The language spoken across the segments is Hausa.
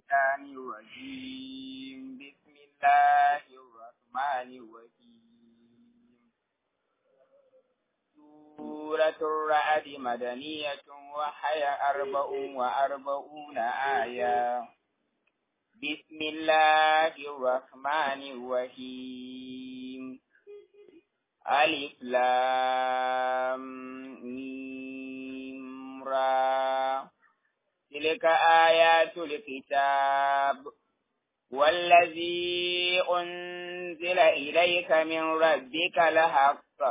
الشيطان الرجيم بسم الله الرحمن الرحيم سورة الرعد مدنية وحي أربع وأربعون آية بسم الله الرحمن الرحيم ألف لام ميم را تلك آيات الكتاب والذي أنزل إليك من ربك لحق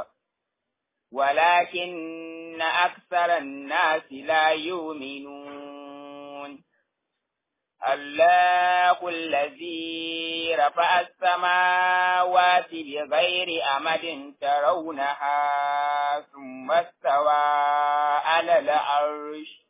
ولكن أكثر الناس لا يؤمنون الله الذي رفع السماوات بغير أمد ترونها ثم استوى على العرش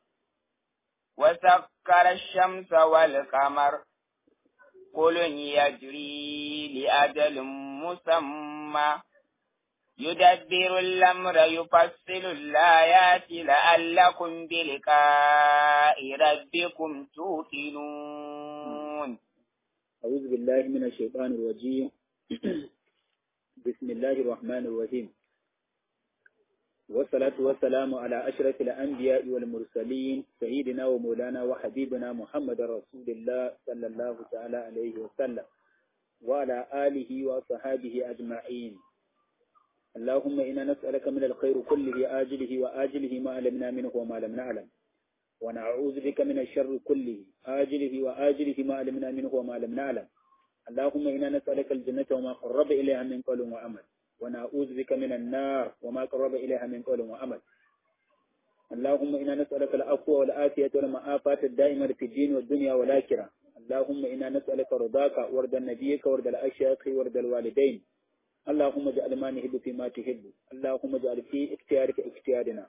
وسكر الشمس والقمر كل يجري لأجل مسمى يدبر الأمر يفصل الآيات لعلكم بلقاء ربكم توقنون أعوذ بالله من الشيطان الرجيم بسم الله الرحمن الرحيم والصلاة والسلام على أشرف الأنبياء والمرسلين سيدنا ومولانا وحبيبنا محمد رسول الله صلى الله تعالى عليه وسلم وعلى آله وصحابه أجمعين اللهم إنا نسألك من الخير كله آجله وآجله ما علمنا منه وما لم نعلم ونعوذ بك من الشر كله آجله وآجله ما علمنا منه وما لم نعلم اللهم إنا نسألك الجنة وما قرب إليها من قول وعمل ونعوذ بك من النار وما قرب إليها من قول وعمل اللهم إنا نسألك العفو والعافية والمعافاة الدائمة في الدين والدنيا والآخرة اللهم إنا نسألك رضاك ورد نبيك ورد الأشياخ ورد الوالدين اللهم اجعل ما نحب فيما تحب اللهم اجعل في اختيارك اختيارنا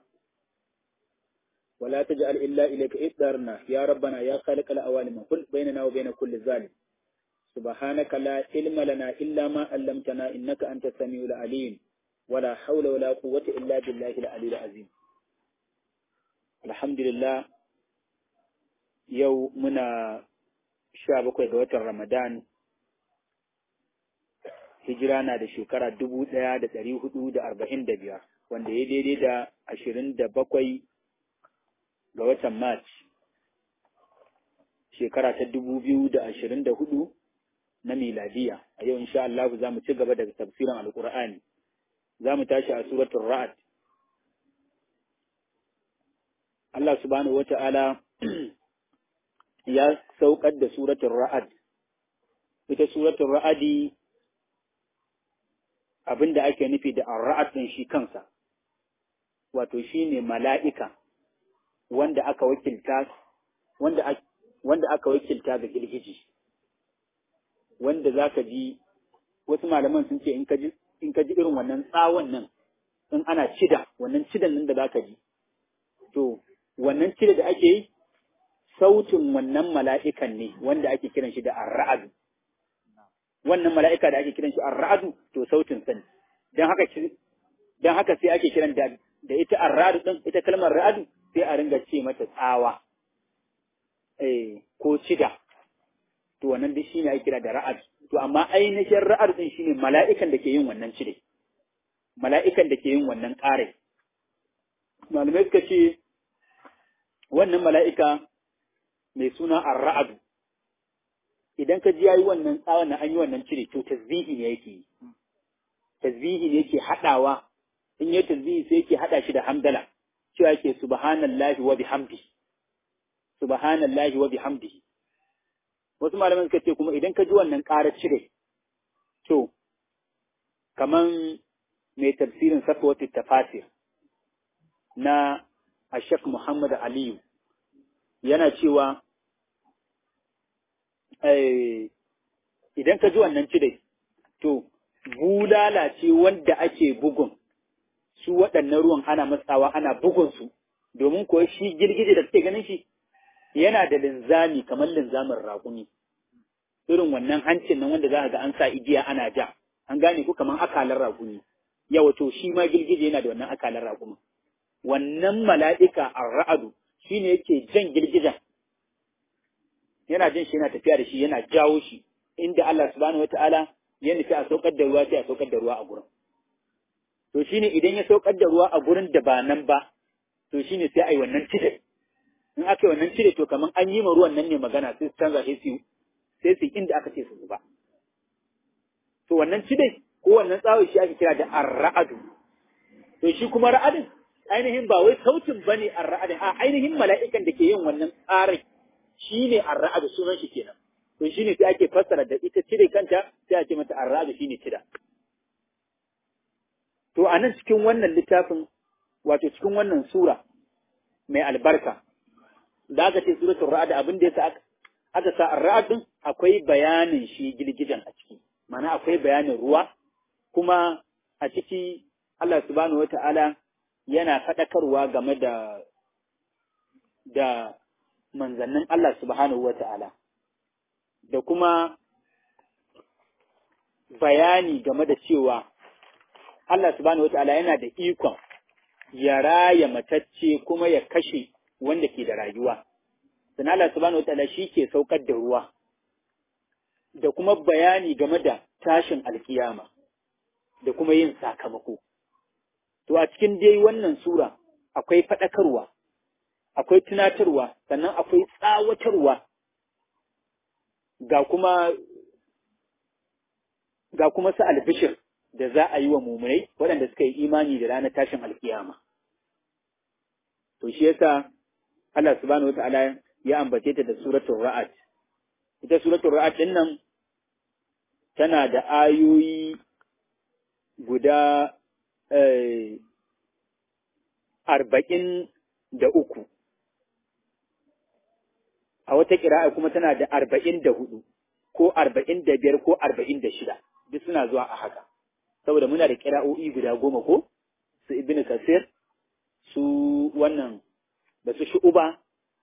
ولا تجعل إلا إليك إقدارنا يا ربنا يا خالق الأوالم قل بيننا وبين كل ظالم سبحانك لا علم لنا إلا ما علمتنا إنك أنت السميع العليم ولا حول ولا قوة إلا بالله العلي العظيم الحمد لله يوم منا شابك وقوة رمضان hijira na da shekara dubu ɗaya da ɗari hudu da arba'in da biyar wanda ya daidai da ashirin da bakwai ga watan March shekara ta dubu biyu da ashirin da hudu na miladiya a yau insha Allah za mu ci gaba daga tafsirin alkur'ani za mu tashi a suratul ra'ad Allah subhanahu wa ta'ala ya saukar da suratul ra'ad ita suratul ra'adi abin da ake nufi da arra'at ɗin shi kansa, wato shi ne mala'ika wanda aka wakilta wanda, wanda aka wakilta ga girgiji, wanda za ka ji wasu malaman sun ce in ka ji irin wannan tsawon nan in ana cida, wannan cidan nan da za ka ji, to wannan cida da ake yi sautin wannan mala'ikan ne wanda ake kiran shi da arra'adu. wannan mala'ika da ake kiran shi ar-ra'du to sautin sani dan haka dan haka sai ake kiran da da ita ar-ra'du din ita kalmar ra'du sai a ringa ce mata tsawa eh ko cida to wannan duk shine ake kira da ra'ad to amma ainihin ra'ad din shine mala'ikan da ke yin wannan cide mala'ikan da ke yin wannan ƙare malamai suka ce wannan mala'ika mai suna ar-ra'du idan ka ji yayi wannan tsawon na an yi wannan cire to tasbihi ne yake yi tasbihi ne yake hadawa in yi tasbihi sai yake hada shi da hamdala cewa yake subhanallahi wa bihamdi subhanallahi wa bihamdihi wasu malaman suka ce kuma idan ka ji wannan ƙarar cire to kaman mai tafsirin safwatu tafasir na Ashek Muhammad Aliyu yana cewa idan ka ji wannan cire, to, bulala ce wanda ake bugun, su waɗannan ruwan ana matsawa ana bugun su, domin kuwa shi girgije da suke ganin shi yana da linzami kamar linzamin raƙumi. Irin wannan hancin nan wanda za ga an sa igiya ana ja, an gane ku kamar akalar raƙumi. Yawa to shi ma girgije yana da wannan akalar raƙumi. Wannan mala'ika a ra'adu shi ne yake jan girgijen yana jin shi yana tafiya da shi yana jawo shi inda Allah subhanahu wataala ya nufi a saukar da ruwa sai a saukar da ruwa a gurin to shine idan ya saukar da ruwa a gurin da ba nan ba to shine sai a yi wannan cire in aka yi wannan cire to kamar an yi ma ruwan nan ne magana sai su canza sai su sai su inda aka ce su zuba to wannan cire ko wannan tsawon shi ake kira da arra'adu to shi kuma ra'adin ainihin ba wai sautin bane arra'adin a ainihin mala'ikan da ke yin wannan tsarin shine arra'adu sunan shi kenan to shine sai ake fassara da ita cire kanta sai a ce mata arra'adu shine cira to a nan cikin wannan littafin wato cikin wannan sura mai albarka da aka ce suratul ra'd abin da yasa aka sa ar-ra'd din akwai bayanin shi girgijan a ciki mana akwai bayanin ruwa kuma a ciki Allah subhanahu wata'ala yana faɗakarwa game da da manzannin Allah subhanahu wata'ala da kuma bayani game da cewa Allah subhanahu wata'ala yana da ikon ya raya matacce kuma ya kashe wanda ke da rayuwa. Sannan Allah subhanahu wata'ala shi ke saukar da ruwa da kuma bayani game da tashin alkiyama da kuma yin sakamako. To a cikin dai wannan sura akwai faɗakarwa, akwai tunatarwa, sannan akwai tsawatarwa ga kuma ga kuma su albishir da za a yi wa mumunai waɗanda suka yi imani da ranar tashin alkiyama. To shi yasa Allah subhanahu wata'ala ya ambace ta da suratul ra'ad. Ita suratul ra'ad ɗin nan tana da ayoyi guda arba'in da uku. A wata ƙira'a kuma tana da arba'in da hudu, ko arba'in da biyar ko arba'in da shida, duk suna zuwa a haka. saboda muna da kira'o'i guda goma ko su ibn kasir su wannan da su shu'uba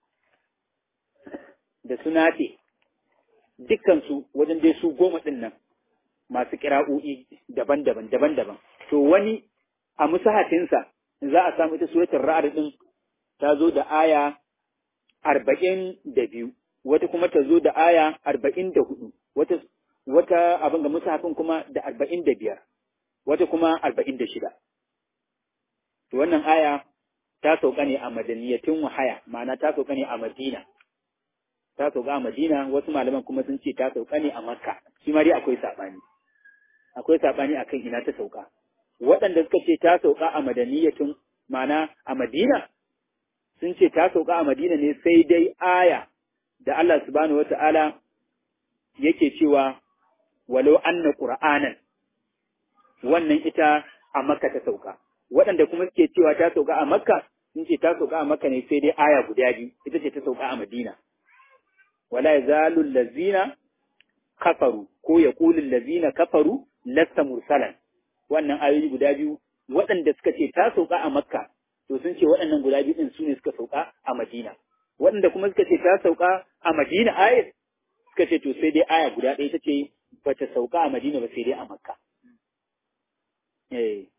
da su nafe dukkansu wajen dai su goma ɗin nan masu kira'o'i daban-daban daban-daban to wani a musahatinsa za a samu ita suratul ra'd din ta zo da aya arba'in da biyu wata kuma ta zo da aya arba'in da hudu wata wata abin ga musahafin kuma da arba'in da biyar wata kuma arba'in da shida. To wannan aya ta sauka ne a madaniyatin wahaya, ma'ana ta sauka ne a Madina. Ta sauka a Madina, wasu malaman kuma sun ce ta sauka ne a Makka, shi ma dai akwai saɓani. Akwai saɓani a kan ina ta sauka. Waɗanda suka ce ta sauka a madaniyatin ma'ana a Madina, sun ce ta sauka a Madina ne sai dai aya da Allah subhanahu wata'ala yake cewa walau anna qur'anan wannan ita a makka ta sauka waɗanda kuma suke cewa ta sauka a makka sun ce ta sauka a makka ne sai dai aya guda biyu ita ce ta sauka a madina wala yazalu allazina kafaru ko yaqulu allazina kafaru lasta mursalan wannan ayoyi guda biyu waɗanda suka ce ta sauka a makka to sun ce waɗannan guda biyu din su ne suka sauka a madina waɗanda kuma suka ce ta sauka a madina ayat suka ce to sai dai aya guda ɗaya ta ce bata sauka a madina ba sai dai a makka Eh.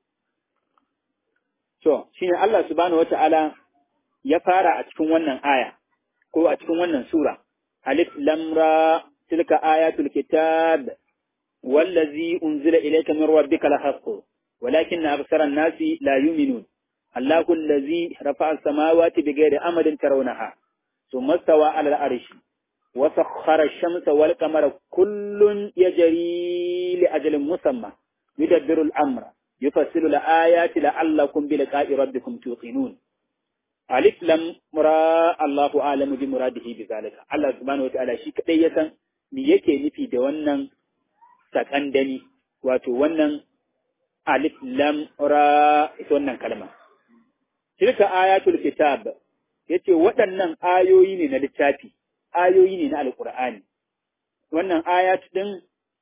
So, shi ne Allah subhanahu wata'ala ya fara a cikin wannan aya, ko a cikin wannan Sura, Alif lamra tilka ayatul kitab wallazi unzila ilayka min rabbika lahaqqu walakin aksara an-nasi la yu'minun Allahu allazi rafa'a as-samawati bighairi amadin tarawnaha thumma stawa 'ala al-'arshi wa sakhkhara ash-shamsa wal qamara kullun yajri li ajalin musamma yudabbiru al-amra يفصل الآيات لعلكم بلقاء ربكم توقنون ألف لم مرا الله أعلم بمراده بذلك الله سبحانه وتعالى shi kadai ya san me yake nufi da wannan sakandani wato wannan alif lam ra ita wannan kalma tilka ayatul kitab yace waɗannan ayoyi ne na littafi ayoyi ne na alqur'ani wannan ayat din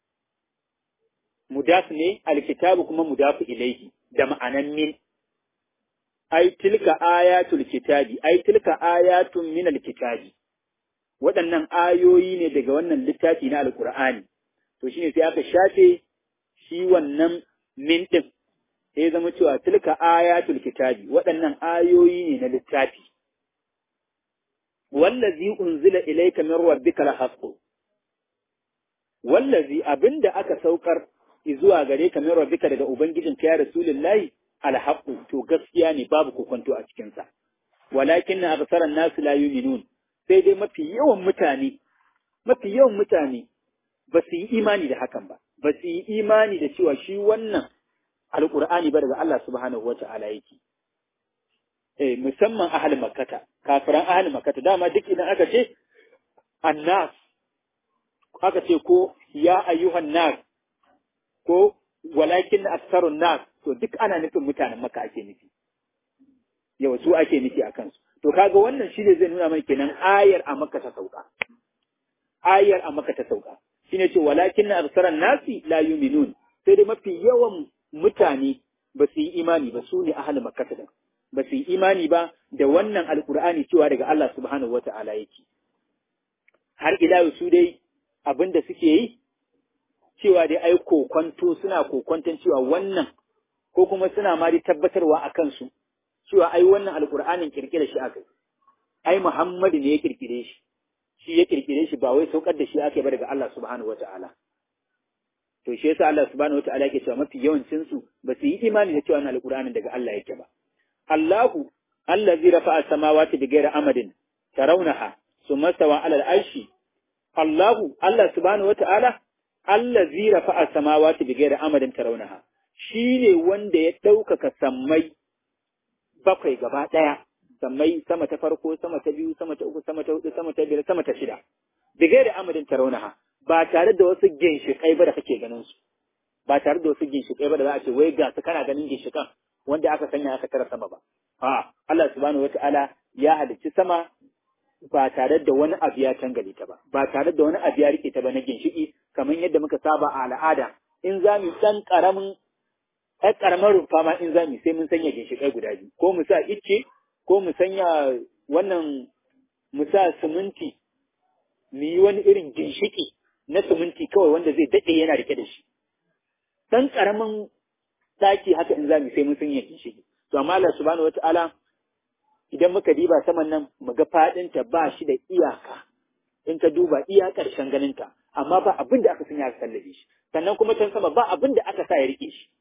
mudaf ne alkitabu kuma mudafu ilaihi da ma'anan min ai tilka ayatul kitabi ai tilka ayatun min alkitabi waɗannan ayoyi ne daga wannan littafi na alkur'ani to shine sai aka shafe shi wannan min din sai zama cewa tilka ayatul kitabi waɗannan ayoyi ne na littafi wallazi unzila ilayka min rabbika lahaqqu wallazi abinda aka saukar zuwa gare ka min rabbika daga ubangijin ka ya rasulullahi alhaqqu to gaskiya ne babu kokonto a cikin sa walakin aktharan nas la yu'minun sai dai mafi yawan mutane mafi yawan mutane ba su yi imani da hakan ba ba su yi imani da cewa shi wannan alqur'ani ba daga Allah subhanahu wata'ala yake eh musamman ahal makkata kafiran ahal makkata dama duk idan aka ce annas aka ce ko ya ayyuhan nas ko walakin aksarun nas to duk ana nufin mutanen maka ake nufi yau su ake nufi a kansu to kaga wannan shi ne zai nuna mana kenan ayar a maka ta sauka ayar a maka ta sauka shine ce walakin aksarun nasi la yu'minun sai dai mafi yawan mutane ba su yi imani ba su ne ahal makkata din ba su yi imani ba da wannan alkur'ani cewa daga Allah subhanahu wata'ala yake har ila su dai abin da suke yi cewa dai ai kokonto suna kokonton cewa wannan ko kuma suna ma dai tabbatarwa a kansu cewa ai wannan alkur'anin kirkira shi aka ai Muhammadu ne ya kirkire shi shi ya kirkire shi ba wai saukar da shi aka ba daga Allah subhanahu wata'ala to shi yasa Allah subhanahu wata'ala yake cewa mafi yawancin su ba su yi imani da cewa wannan alkur'anin daga Allah yake ba Allahu allazi rafa'a samawati bighairi amadin tarawnaha summa stawa 'ala al-arshi Allahu Allah subhanahu wata'ala allazi rafa'a samawati bighairi amadin tarawnaha shine wanda ya ɗaukaka sammai bakwai gaba ɗaya sammai sama ta farko sama ta biyu sama ta uku sama ta hudu sama ta biyar sama ta shida bighairi amadin tarawnaha ba tare da wasu ginshiƙai ba da kake ganin su ba tare da wasu ginshiƙai ba da za a ce wai ga su kana ganin ginshiƙan wanda aka sanya aka tara sama ba. A Allah subhanahu wata'ala ya halicci sama ba tare da wani abu ya tangale ta ba, ba tare da wani abu ya rike ta ba na ginshiki kamar yadda muka saba a al'ada in za mu san karamin ɗan ƙaramar rumfa ma in za mu sai mun sanya ginshiƙai guda biyu ko mu sa icce ko mu sanya wannan mu sa siminti mu yi wani irin ginshiki na siminti kawai wanda zai daɗe yana rike da shi. Ɗan ƙaramin daki haka in za mu sai mun sun yanki shi to amma Allah subhanahu wataala idan muka diba saman nan mu ga fadin ta ba shi da iyaka in ka duba iya karshen ganin ta amma ba abin da aka sanya aka sallabe shi sannan kuma can sama ba abin da aka sa ya rike shi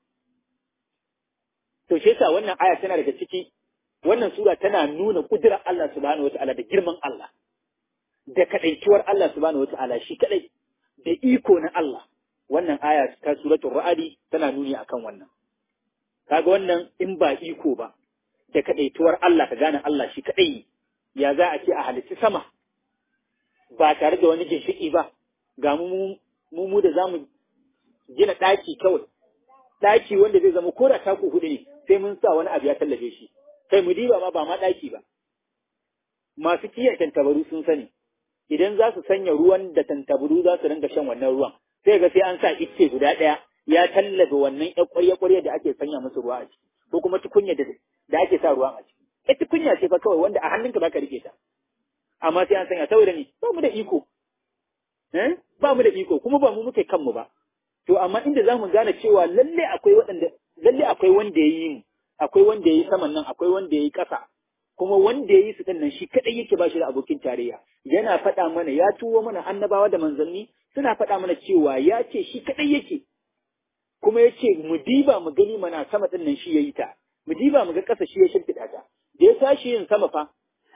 to shi yasa wannan aya tana daga ciki wannan sura tana nuna kudirar Allah subhanahu wataala da girman Allah da kadaituwar Allah subhanahu wataala shi kadai da iko na Allah wannan aya ta suratul ra'adi tana nuni akan wannan kaga wannan in ba iko ba da kadaituwar Allah ka gane Allah shi kadai ya za a ce a halitta sama ba tare da wani ginshiki ba ga mu mu mu da zamu gina daki kawai daki wanda zai zama koda taku hudu ne sai mun sa wani abu ya tallafe shi kai mu diba ma ba ma daki ba masu kiyaye tantabaru sun sani idan za su sanya ruwan da tantabaru za su ringa shan wannan ruwan sai ga sai an sa icce guda ɗaya ya tallafe wannan ƴan ƙwarya-ƙwarya da ake sanya musu ruwa a ciki ko kuma tukunya da da ake sa ruwan a ciki ita tukunya ce fa kawai wanda a hannunka baka rike ta amma sai an sanya saboda ni ba mu da iko eh ba mu da iko kuma ba mu muke kanmu ba to amma inda za mu gane cewa lalle akwai waɗanda lalle akwai wanda ya yi mu akwai wanda ya yi saman nan akwai wanda ya yi ƙasa kuma wanda ya yi su nan shi kaɗai yake ba shi da abokin tarayya yana faɗa mana ya tuwo mana annabawa da manzanni suna faɗa mana cewa ya ce shi kaɗai yake kuma ya ce mu diba mu gani mana sama ɗin nan shi ya yi ta mu diba mu ga ƙasa shi ya shimfiɗa ta da ya tashi yin sama fa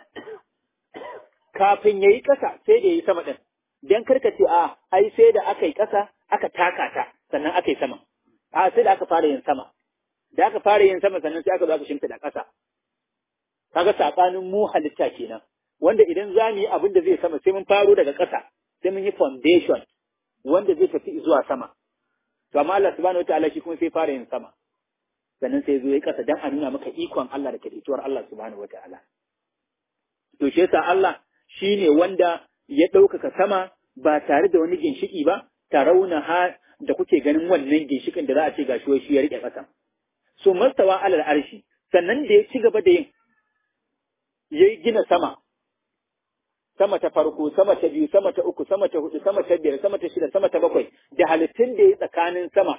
kafin ya yi ƙasa sai da ya yi sama ɗin dan karka ce a ai sai da aka yi ƙasa aka taka ta sannan aka yi sama a sai da aka fara yin sama da aka fara yin sama sannan sai aka zo aka shimfiɗa ƙasa kaga saɓanin mu halitta kenan wanda idan za mu yi abin da zai sama sai mun faro daga ƙasa sai mun yi foundation wanda zai tafi zuwa sama to amma Allah subhanahu wataala shi kuma sai fara yin sama sannan sai zo ya ƙasa dan a nuna maka ikon Allah da kaɗaituwar Allah subhanahu wataala to shi yasa Allah shine wanda ya ɗaukaka sama ba tare da wani ginshiki ba tarauna ha da kuke ganin wannan ginshikin da za a ce gashi wai shi ya rike ƙasa so mastawa alal arshi sannan da ya ci gaba da yin ya gina sama sama ta farko, sama ta biyu, sama ta uku, sama ta hudu, sama ta biyar, sama ta shida, sama ta bakwai, da halittun da ya tsakanin sama.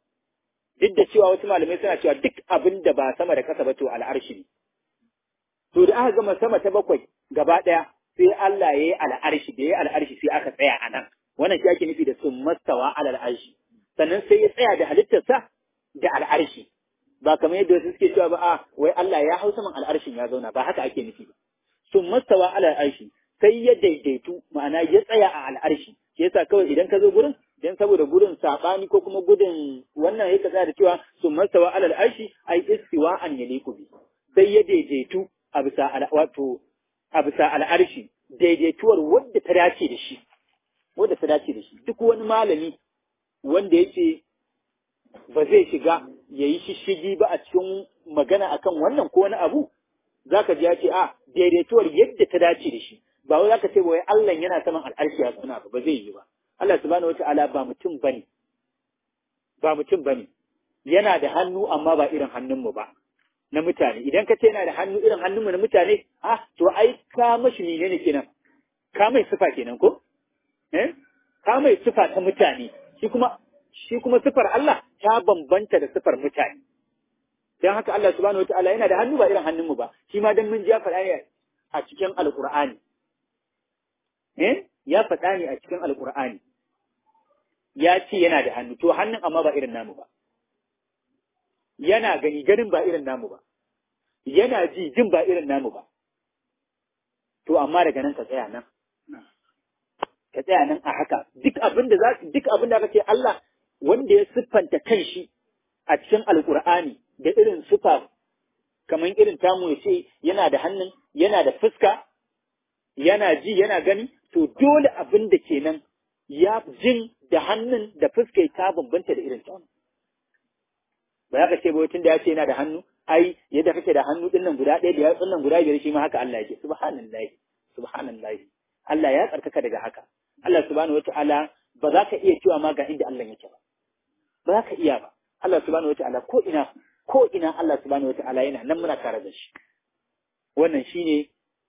Duk da cewa wasu malamai suna cewa duk abin da ba sama da kasa ba to al'arshi ne. to da aka gama sama ta bakwai gaba ɗaya sai Allah ya yi al'arshi da ya yi al'arshi sai aka tsaya a nan wannan shi ake nufi da sun mastawa alal arshi sannan sai ya tsaya da halittarsa da al'arshi ba kamar yadda wasu suke cewa ba a wai Allah ya hau saman al'arshin ya zauna ba haka ake nufi ba sun mastawa alal arshi sai ya daidaitu ma'ana ya tsaya a al'arshi shi yasa kawai idan ka zo gurin dan saboda gudun sabani ko kuma gudun wannan yake tsaya da cewa sun mastawa alal arshi ai istiwa an yaliku bi sai ya daidaitu a bisa wato a bisa al'arshi daidaituwar wadda ta dace da shi wadda ta dace da shi duk wani malami wanda yake ba zai shiga ya yi shishigi ba a cikin magana akan wannan ko wani abu zaka ji ya ce a daidaituwar yadda ta dace da shi ba wai zaka ce wai Allah yana saman al'arshi ya suna ba ba zai yi ba Allah subhanahu wata'ala ba mutum bane ba mutum bane yana da hannu amma ba irin hannunmu ba na mutane idan ka ce yana da hannu irin hannunmu na mutane ah to ai ka mashi ne kenan ka mai sifa kenan ko eh ka mai sifa ta mutane shi kuma shi kuma sifar Allah ta bambanta da sifar mutane dan haka Allah subhanahu wataala yana da hannu ba irin hannunmu ba shi ma dan mun ji ya faɗa ne a cikin alqur'ani eh ya faɗa ne a cikin alqur'ani ya ce yana da hannu to hannun amma ba irin namu ba yana gani ganin ba irin namu ba yana ji jin ba irin namu ba to amma daga nan ka tsaya nan ka tsaya nan a haka duk abin da za duk abin da aka ce Allah wanda ya siffanta kanshi a cikin alkur'ani da irin sifa kamar irin tamu ya ce yana da hannun yana da fuska yana ji yana gani to dole abin da kenan ya jin da hannun da fuska ta bambanta da irin tamu ba ya ka ce ba tun da ya ce yana da hannu ai yadda kake da hannu din nan guda ɗaya da yatsun nan guda biyar shi ma haka Allah yake subhanallahi subhanallahi Allah ya tsarkaka daga haka Allah subhanahu wataala ba za ka iya cewa ma ga inda Allah yake ba ba za ka iya ba Allah subhanahu wataala ko ina ko ina Allah subhanahu wataala yana nan muna tare da shi wannan shine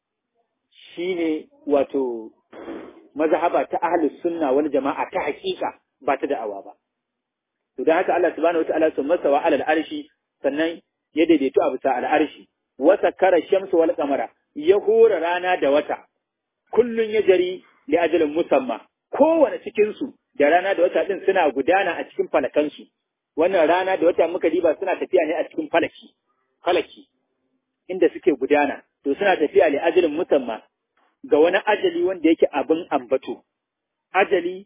shine wato mazhaba ta ahlus sunna wal jama'a ta hakika ba ta da'awa ba to dan haka Allah subhanahu wataala sun masa wa alal arshi sannan ya daidaito a bisa al'arshi wa sakkara shamsu wal qamara ya hura rana da wata kullun ya jari li ajalin musamma kowane cikin su da rana da wata din suna gudana a cikin falakansu wannan rana da wata muka diba suna tafiya ne a cikin falaki falaki inda suke gudana to suna tafiya li ajalin musamma ga wani ajali wanda yake abin ambato ajali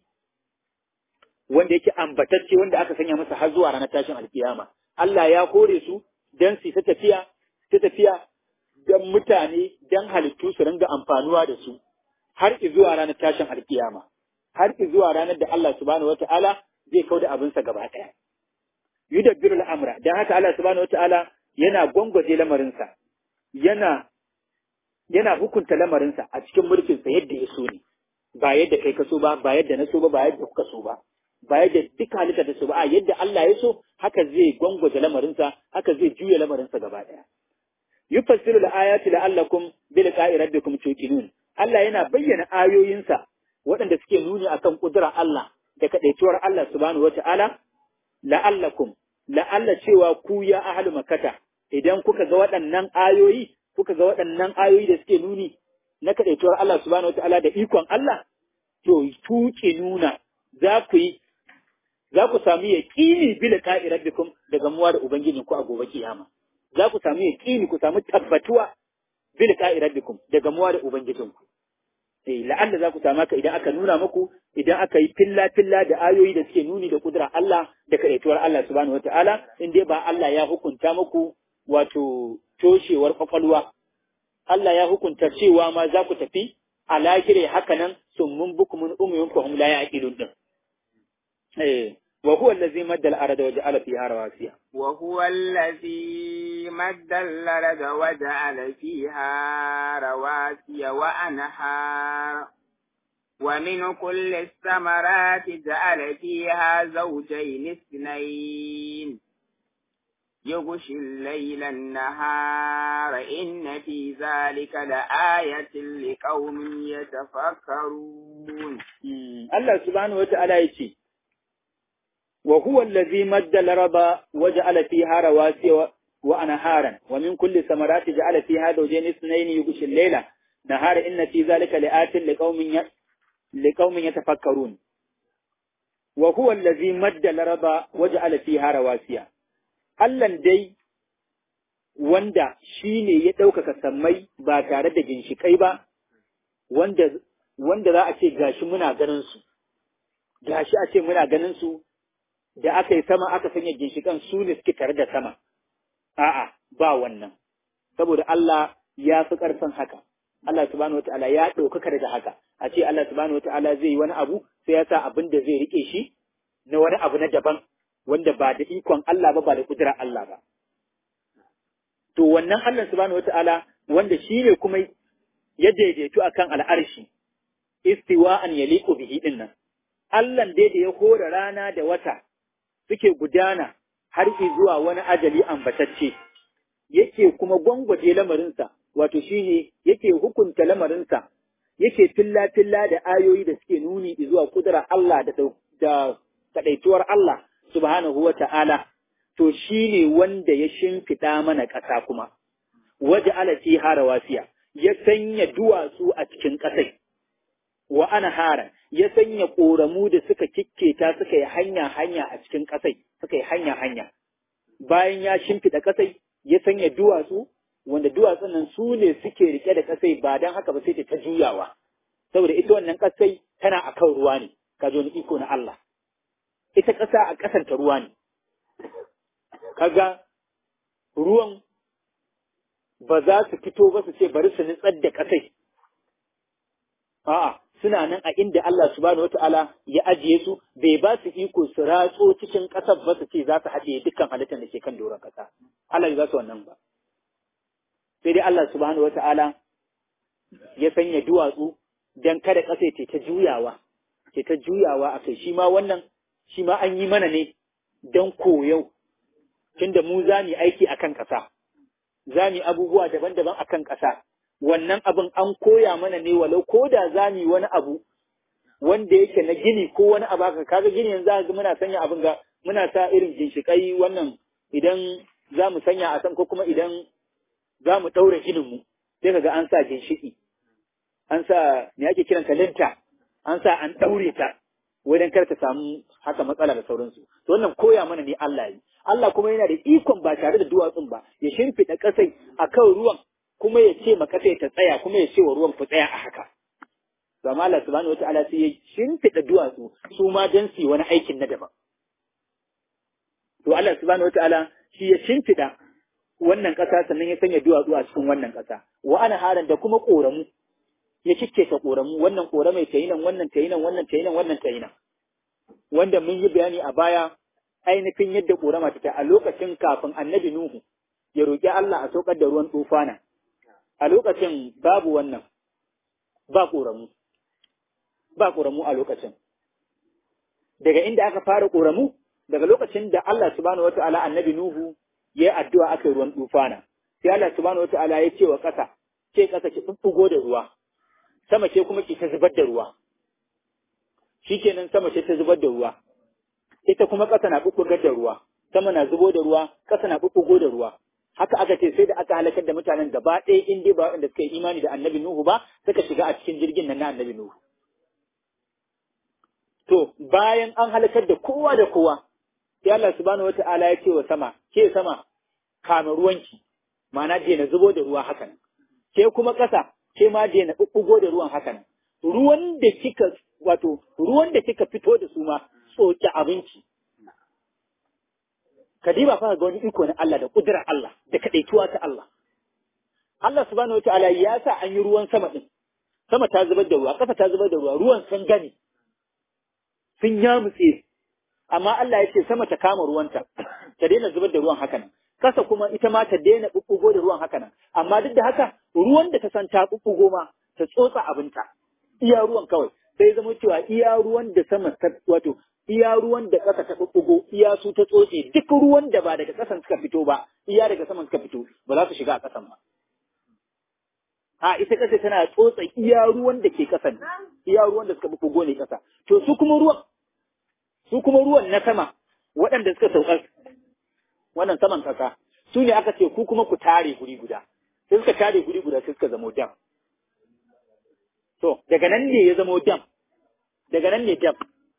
wanda yake ambatacce wanda aka sanya masa har zuwa ranar tashin alkiyama Allah ya kore su dan su ta tafiya ta tafiya dan mutane dan halittu su ringa amfanuwa da su har zuwa ranar tashin alkiyama har zuwa ranar da Allah subhanahu wataala zai kauda abinsa gaba ɗaya yudabbiru al'amra dan haka Allah subhanahu wataala yana gwangwaje lamarinsa yana yana hukunta lamarinsa a cikin mulkinsa yadda ya so ne ba yadda kai ka so ba ba yadda na so ba ba yadda kuka so ba ba yadda duka halitta ta so ba a yadda Allah ya so haka zai gwangwaje lamarinsa haka zai juya lamarinsa gaba ɗaya yufassilu al-ayati la'allakum bi liqa'i rabbikum tuqinun Allah yana bayyana ayoyinsa waɗanda suke nuni akan kudura Allah da kadaituwar Allah subhanahu wata'ala la'allakum la'alla cewa ku ya ahlu makkata idan kuka ga waɗannan ayoyi kuka ga waɗannan ayoyi da suke nuni na kadaituwar Allah subhanahu wata'ala da ikon Allah to tuqinuna za ku yi za ku sami yaqini bi liqa'i rabbikum daga muwa da ubangijinku a gobe kiyama za ku samu yaƙini ku samu tabbatuwa bil qa'i rabbikum daga muwa da ubangijinku eh la'alla za ku samu haka idan aka nuna muku idan aka yi filla filla da ayoyi da suke nuni da kudura Allah da kadaituwar Allah subhanahu wataala in dai ba Allah ya hukunta muku wato toshewar kwakwalwa Allah ya hukunta cewa ma za ku tafi a lahire haka nan summun bukumun umuyun fahum la yaqilun din eh وهو الذي مد الأرض وجعل فيها رواسي وهو الذي مد الأرض وجعل فيها رواسي وأنهار ومن كل الثمرات جعل فيها زوجين اثنين يغشي الليل النهار إن في ذلك لآية لقوم يتفكرون الله سبحانه وتعالى يقول وهو الذي مد الأرض وجعل فيها رواسي wa anharan wa min kulli samarati ja'ala fiha zawjayn ithnayn yughshi al-layla nahara inna fi dhalika la'atin liqaumin liqaumin yatafakkarun wa huwa allazi madda laraba waja'ala fiha rawasiya Allah dai wanda shine ya ɗaukaka sammai ba tare da ginshikai ba wanda wanda za a ce gashi muna ganin su gashi a ce muna ganin su da aka yi sama aka sanya ginshikan su ne suke tare da sama a'a ba wannan saboda Allah ya fi ƙarfin haka Allah subhanahu wataala ya ɗaukaka daga haka a ce Allah subhanahu wataala zai yi wani abu sai ya sa abin da zai rike shi na wani abu na daban wanda ba da ikon Allah ba ba da kudura Allah ba to wannan Allah subhanahu wataala wanda shi ne kuma ya daidaitu akan al'arshi istiwa'an yaliqu bihi dinnan Allah dai da ya hora rana da wata suke gudana har zuwa wani ajali ambatacce yake kuma gwangwaje lamarinsa wato shine yake hukunta lamarinsa yake filla-filla da ayoyi da suke nuni zuwa kudura Allah da da kadaituwar Allah subhanahu wa ta'ala to shine wanda ya shimfiɗa mana ƙasa kuma waje ala fi harawasiya ya sanya duwatsu a cikin ƙasai wa ana hara ya sanya ƙoramu da suka kikketa suka yi hanya-hanya a cikin ƙasai suka yi hanya-hanya bayan ya shimfiɗa ƙasai ya sanya duwatsu wanda duwatsun nan su ne suke rike da ƙasai ba don haka ba sai ta juyawa saboda ita wannan ƙasai tana a kan ruwa ne ka zo ni iko na Allah ita ƙasa a ƙasanta ruwa ne kaga ruwan ba za su fito ba su ce bari su nutsar da ƙasai a'a suna nan a inda Allah subhanahu wata'ala ya ajiye su bai ba su iko su ratso cikin ƙasar ba su ce za su haɗe dukkan halittar da ke kan doron ƙasa Allah bai ba su wannan ba sai dai Allah subhanahu wata'ala ya sanya duwatsu dan kada ƙasa ce ta juyawa ce ta juyawa a kai shi ma wannan shi ma an yi mana ne dan koyau tunda mu za mu aiki akan ƙasa za mu abubuwa daban-daban akan ƙasa wannan abin an koya mana ne walau ko da za mu yi wani abu wanda yake na gini ko wani abu haka kaga gini yanzu ga muna sanya abin ga muna sa irin ginshikai wannan idan za mu sanya a san ko kuma idan za mu ɗaura ginin mu sai kaga an sa ginshiki an sa me ake kiran linta an sa an ɗaure ta wajen kar ta samu haka matsala da sauransu to wannan koya mana ne Allah yi Allah kuma yana da ikon ba tare da duwatsun ba ya shimfiɗa ƙasai akan ruwan kuma ya ce ma ƙasai ta tsaya kuma ya ce wa ruwan ku tsaya a haka to amma Allah subhanahu wataala sai ya shimfiɗa duwatsu su ma dan su yi wani aikin na daban to Allah subhanahu wataala shi ya shimfiɗa wannan ƙasa sannan ya sanya duwatsu a cikin wannan ƙasa wa ana haran da kuma ƙoramu ya cike ta ƙoramu wannan ƙoramai ta yi nan wannan ta yi nan wannan ta yi nan wannan ta yi nan wanda mun yi bayani a baya ainihin yadda ƙorama ta a lokacin kafin annabi Nuhu ya roƙi Allah a saukar da ruwan tufana a lokacin babu wannan ba ƙoramu ba ƙoramu a lokacin daga inda aka fara ƙoramu daga lokacin da Allah subhanahu wata'ala annabi Nuhu ya yi addu'a aka yi ruwan tufana sai Allah subhanahu wata'ala ya ce wa ƙasa ce ƙasa ki ɓuɓɓugo da ruwa sama ce kuma ki ta zubar da ruwa shikenan sama ce ta zubar da ruwa ita kuma ƙasa na ɓuɓɓugar da ruwa sama na zubo da ruwa ƙasa na ɓuɓɓugo da ruwa haka aka ce sai da aka halakar da mutanen gaba ɗaya in dai ba waɗanda suka yi imani da annabi Nuhu ba suka shiga a cikin jirgin nan na annabi Nuhu to bayan an halakar da kowa da kowa sai Allah subhanahu wata'ala ya ce wa sama ke sama kama ruwanki ma'ana daina zubo da ruwa haka nan ke kuma ƙasa ke ma daina ɓuɓɓugo da ruwan haka nan ruwan da kika wato ruwan da kika fito da su ma tsoki abinci kadiba fa ga wani iko na Allah da kudurar Allah da kadaituwa ta Allah Allah subhanahu wataala ya sa an yi ruwan sama din sama ta zubar da ruwa kafa ta zubar da ruwa ruwan sun gani sun yamutse amma Allah ya ce sama ta kama ruwanta ta daina zubar da ruwan haka nan kasa kuma ita ma ta daina bubbugo da ruwan haka nan amma duk da haka ruwan da ta san ta bubbugo ma ta tsotsa abinta iya ruwan kawai sai zama cewa iya ruwan da sama ta wato iya ruwan da ƙasa ta bubbugo iya su ta tsotse duk ruwan da ba daga ƙasan suka fito ba iya daga saman suka fito ba za su shiga a ƙasan ba a ita ƙasa tana tsotsa iya ruwan da ke ƙasan iya ruwan da suka bubbugo ne ƙasa to su kuma ruwan su kuma ruwan na sama waɗanda suka sauka wannan saman ƙasa su ne aka ce ku kuma ku tare guri guda sai suka tare guri guda sai suka zamo dam to daga nan ne ya zamo dam daga nan ne dam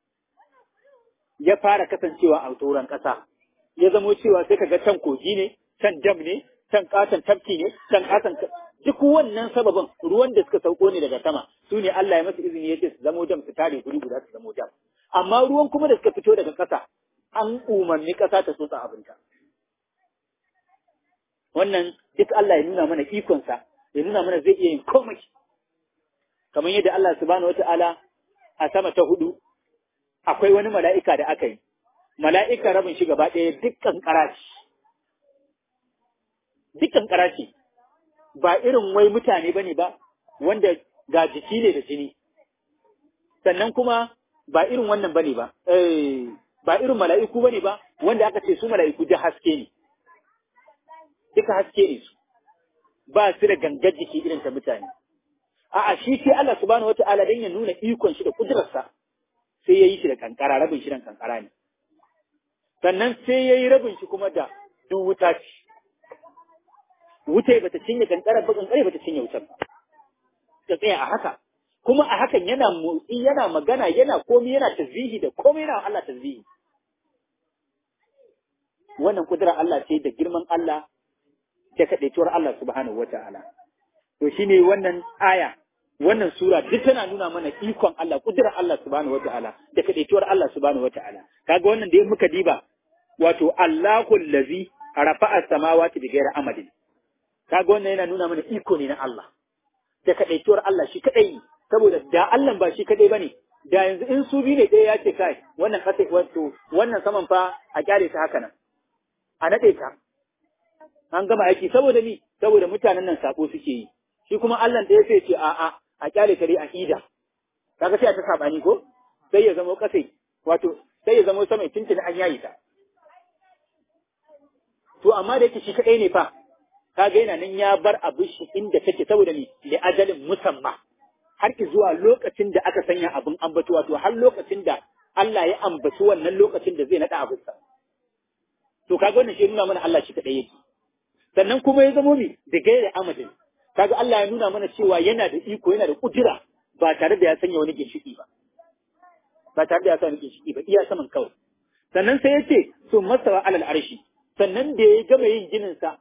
ya fara kasancewa a tsoron ƙasa ya zamo cewa sai kaga can kogi ne can dam ne can katon tafki ne can katon duk wannan sababin ruwan da suka sauko ne daga sama su ne Allah ya masa izini ya ce su zamo dam su tare guri guda su zamo dam amma ruwan kuma da suka fito daga ƙasa an umarni ƙasa ta tsotsa abinta wannan duk Allah ya nuna mana ikonsa ya nuna mana zai iya yin komai kamar yadda Allah subhanahu wata'ala a sama ta hudu akwai wani mala'ika da aka yi mala'ika rabin shi gaba ɗaya dukkan ƙarashi dukkan ƙarashi ba irin wai mutane bane ba wanda ga jiki ne da jini sannan kuma ba irin wannan bane ba eh ba irin mala'iku bane ba wanda aka ce su mala'iku da haske ne duka haske ne su ba su da gangar jiki irin ta mutane a'a shi sai Allah subhanahu wataala dan ya nuna ikon shi da kudurarsa sai yayi shi da kankara rabin shi da kankara ne sannan sai yayi rabin shi kuma da duk wuta ce wuta bata cinye kankara ba kankare bata cinye wutar ba ta tsaya a haka kuma a hakan yana motsi yana magana yana komai yana tasbihi da komai yana Allah tasbihi wannan kudura Allah ce da girman Allah da kadaituwar Allah subhanahu wataala to shine wannan aya wannan sura duk tana nuna mana ikon Allah kudurar Allah subhanahu wataala da kadaituwar Allah subhanahu wataala kaga wannan da muka diba wato Allahu allazi rafa'a samawati bighairi amadin kaga wannan yana nuna mana iko ne na Allah da kadaituwar Allah shi kadai saboda da Allah ba shi kadai bane da yanzu in su bi ne ɗaya ya ce kai wannan kasa wato wannan saman fa a kyale ta haka nan a nade ta an gama aiki saboda ni saboda mutanen nan sako suke yi shi kuma Allah da ya ce ce a'a a kyale ta dai a ida kaga sai a ta sabani ko sai ya zama kasai wato sai ya zama sama tuntuni an yayi ta to amma da yake shi kadai ne fa kaga yana nan ya bar abu shi inda take saboda ni li ajalin musamma har ki zuwa lokacin da aka sanya abin ambato wato har lokacin da Allah ya ambaci wannan lokacin da zai nada abin sa to kaga wannan shi nuna mana Allah shi kadai yake sannan kuma ya zamo mi da gaira amadin kaga Allah ya nuna mana cewa yana da iko yana da kudura ba tare da ya sanya wani ginshiki ba ba tare da ya sanya wani ginshiki ba iya saman kawai sannan sai ya ce sun masawa alal arshi sannan da ya gama yin ginin sa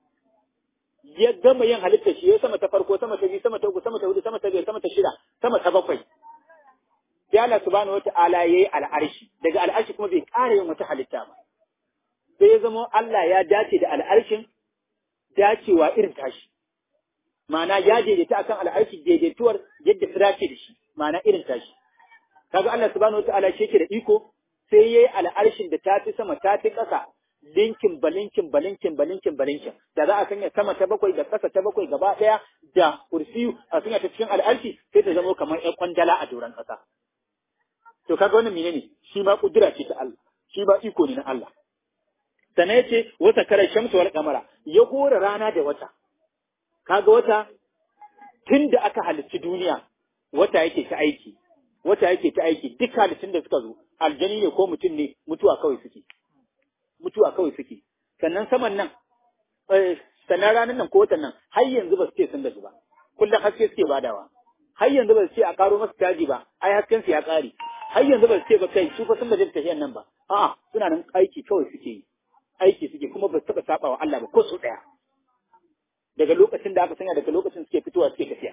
ya gama yin halitta shi ya sama ta farko sama ta biyu sama ta uku sama ta hudu sama ta biyar sama ta shida sama ta bakwai sai Allah subhanahu wata'ala yayi al'arshi daga al'arshi kuma bai ƙara yin wata halitta ba sai ya zama Allah ya dace da al'arshin dacewa irin tashi ma'ana ya daidaita akan al'arshi daidaituwar yadda ta dace da shi ma'ana irin tashi kaga Allah subhanahu wata'ala shi yake da iko sai yayi al'arshin da ta fi sama ta fi ƙasa linkin balinkin balinkin balinkin balinkin da za a sanya sama ta bakwai da ƙasa ta bakwai gaba ɗaya da kursiyu a sanya ta cikin al'arshi sai ta zama kamar ƴan kwandala a doron ƙasa to kaga wannan menene shi ma kudura ce ta Allah shi ba iko ne na Allah sannan yace wata kare shamsu wal qamara ya hora rana da wata kaga wata tun da aka halicci duniya wata yake ta aiki wata yake ta aiki duk halittun da suka zo aljani ne ko mutum ne mutuwa kawai suke mutuwa kawai suke sannan saman nan sannan ranar nan ko watan nan har yanzu ba su ce sun da su ba kullum haske suke badawa har yanzu ba su ce a karo masu caji ba ai hasken su ya kare har yanzu ba su ce ba kai su fa sun da tafiyan nan ba a'a suna nan aiki kawai suke yi aiki suke kuma ba su taɓa saba wa Allah ba ko su ɗaya daga lokacin da aka sanya daga lokacin suke fitowa suke tafiya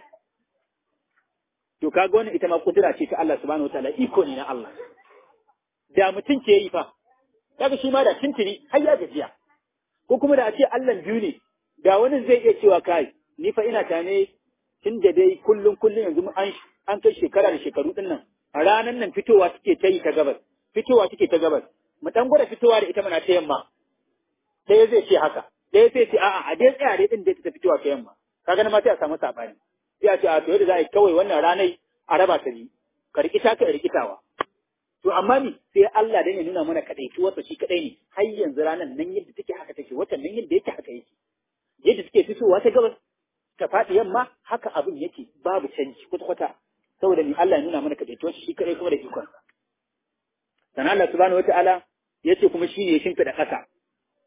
to kaga wannan ita ma kudura ce ta Allah subhanahu wataala iko ne na Allah da mutum ke yi fa kaga shi ma da tuntuni har ya gajiya ko kuma da a ce Allah biyu ne da wani zai iya cewa kai ni fa ina tane tun da dai kullum kullum yanzu an an kai shekara da shekaru din nan a ranan nan fitowa take ta yi ta gabas fitowa take ta gabas mu dan gwada fitowa da ita mana ta yamma ɗaya zai ce haka ɗaya zai ce a'a a dai tsaya dai din da ta fitowa ta yamma kaga na ma sai a samu sabani sai a ce a to yadda za a yi kawai wannan ranai a raba ta biyu ka rikita ka rikitawa to amma ni sai Allah dan ya nuna mana kadaituwarsa shi kadai ne har yanzu ranar nan yadda take haka take watan nan yadda yake haka yake yadda take fitowa ta gabas ta faɗi yamma haka abin yake babu canji kwata kwata saboda ni Allah ya nuna mana kadaituwarsa shi kadai kuma da ikon sa sannan Allah subhanahu wataala yace kuma shi ne ya shimfida ƙasa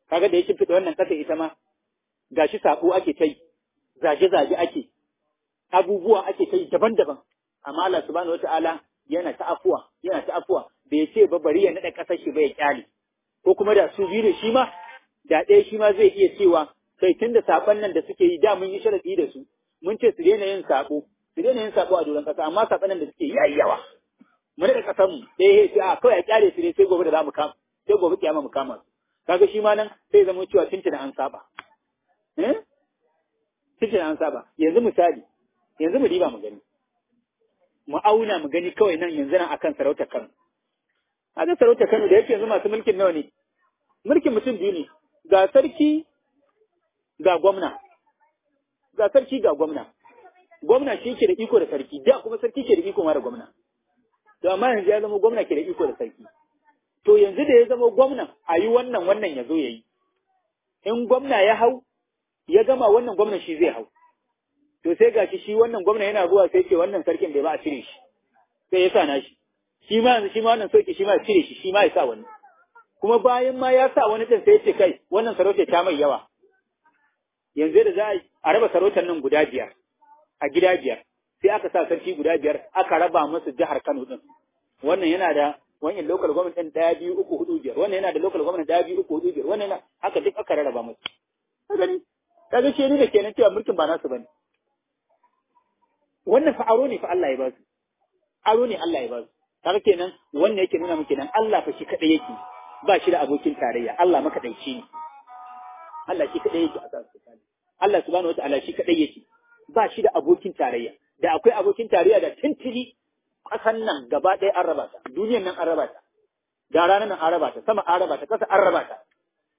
kaga da ya shimfiɗa wannan ƙasa ita ma gashi sako ake ta yi zage-zage ake abubuwa ake ta yi daban-daban amma Allah subhanahu wata'ala yana ta afuwa yana ta afuwa bai ce ba bari ya naɗa ƙasar shi ba ya kyale ko kuma da su biyu da shi ma da ɗaya shi ma zai iya cewa kai tun da saɓon nan da suke yi da mun yi sharaɗi da su mun ce su daina yin saɓo su daina yin saɓo a doron ƙasa amma saɓon nan da suke yayi yawa mu naɗa ƙasar mu ɗaya ya ce a kawai a kyale su ne sai gobe da za mu kama sai gobe kiyama mu kama su kaga shi ma nan sai zama cewa tuntuna an saba eh tuntuna an saba yanzu misali yanzu mu diba mu gani mu auna mu gani kawai nan yanzu nan akan sarautar Kano kaga sarautar Kano da yake yanzu masu mulkin nawa ne mulkin mutum biyu ne ga sarki ga gwamna ga sarki ga gwamna gwamna shi ke da iko da sarki da kuma sarki ke da iko ma da gwamna to amma yanzu ya zama gwamna ke da iko da sarki to yanzu da ya zama gwamnan a yi wannan wannan ya zo ya yi in gwamna ya hau ya gama wannan gwamnan shi zai hau to sai gashi shi wannan gwamna yana zuwa sai ce wannan sarkin bai ba a cire shi sai ya sa na shi shi ma yanzu shi ma wannan soki shi ma ya cire shi shi ma ya sa wani kuma bayan ma ya sa wani din sai ya ce kai wannan sarauta ta mai yawa yanzu da za a raba sarautar nan guda biyar a gida biyar sai aka sa sarki guda biyar aka raba musu jihar Kano din wannan yana da wannan local government din daya biyu uku hudu biyar wannan yana da local government daya biyu uku hudu biyar wannan yana haka duk aka rarraba musu ka gani kaga shi ne da kenan cewa mulkin ba nasu bane wannan fa aro ne fa Allah ya ba su aro ne Allah ya ba su kaga kenan wannan yake nuna muke nan Allah fa shi kadai yake ba shi da abokin tarayya Allah makadaici ne Allah shi kadai yake a kansa Allah subhanahu wataala shi kadai yake ba shi da abokin tarayya da akwai abokin tarayya da tintili ƙasan nan gaba ɗaya an raba ta duniyan nan an raba ta da ranar nan an raba ta sama an raba ta ƙasa an raba ta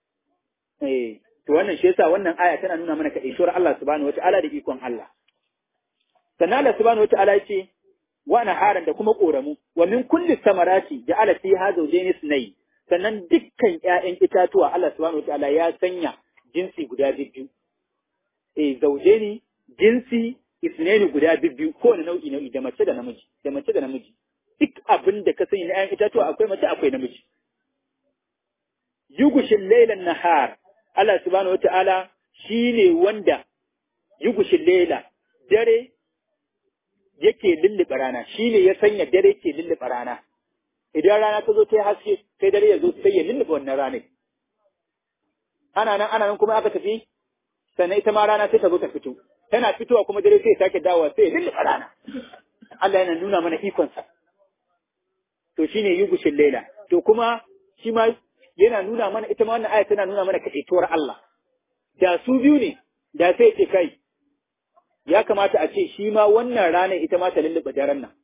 eh to wannan shi yasa wannan aya tana nuna mana kaɗaituwar Allah subhanahu wataala da ikon Allah sannan Allah subhanahu wataala ya ce wa haran da kuma ƙoramu wa min kulli samarati ja'ala fiha zawjayn isnayn sannan dukkan ƴaƴan itatuwa Allah subhanahu wataala ya sanya jinsi guda biyu eh zawjaini jinsi isnaini guda biyu kowane nau'i nau'i da mace da namiji da mace da namiji duk abin da ka sani na ƴaƴan itatuwa akwai mace akwai namiji yugushin lailan nahar Allah subhanahu wataala shine wanda yugushin laila dare yake lullube rana shine ya sanya dare ke lullube rana idan rana ta zo ta haske sai dare ya zo sai ya lullube wannan ranar ana nan ana nan kuma aka tafi sannan ita ma rana sai ta zo ta fito tana fitowa kuma dare sai ya sake dawowa sai ya lullube rana Allah yana nuna mana ikonsa to shine yugushin laila to kuma shi ma yana nuna mana ita ma wannan aya tana nuna mana kaɗaituwar Allah da su biyu ne da sai ce kai ya kamata a ce shi ma wannan ranar ita ma ta lullube daren nan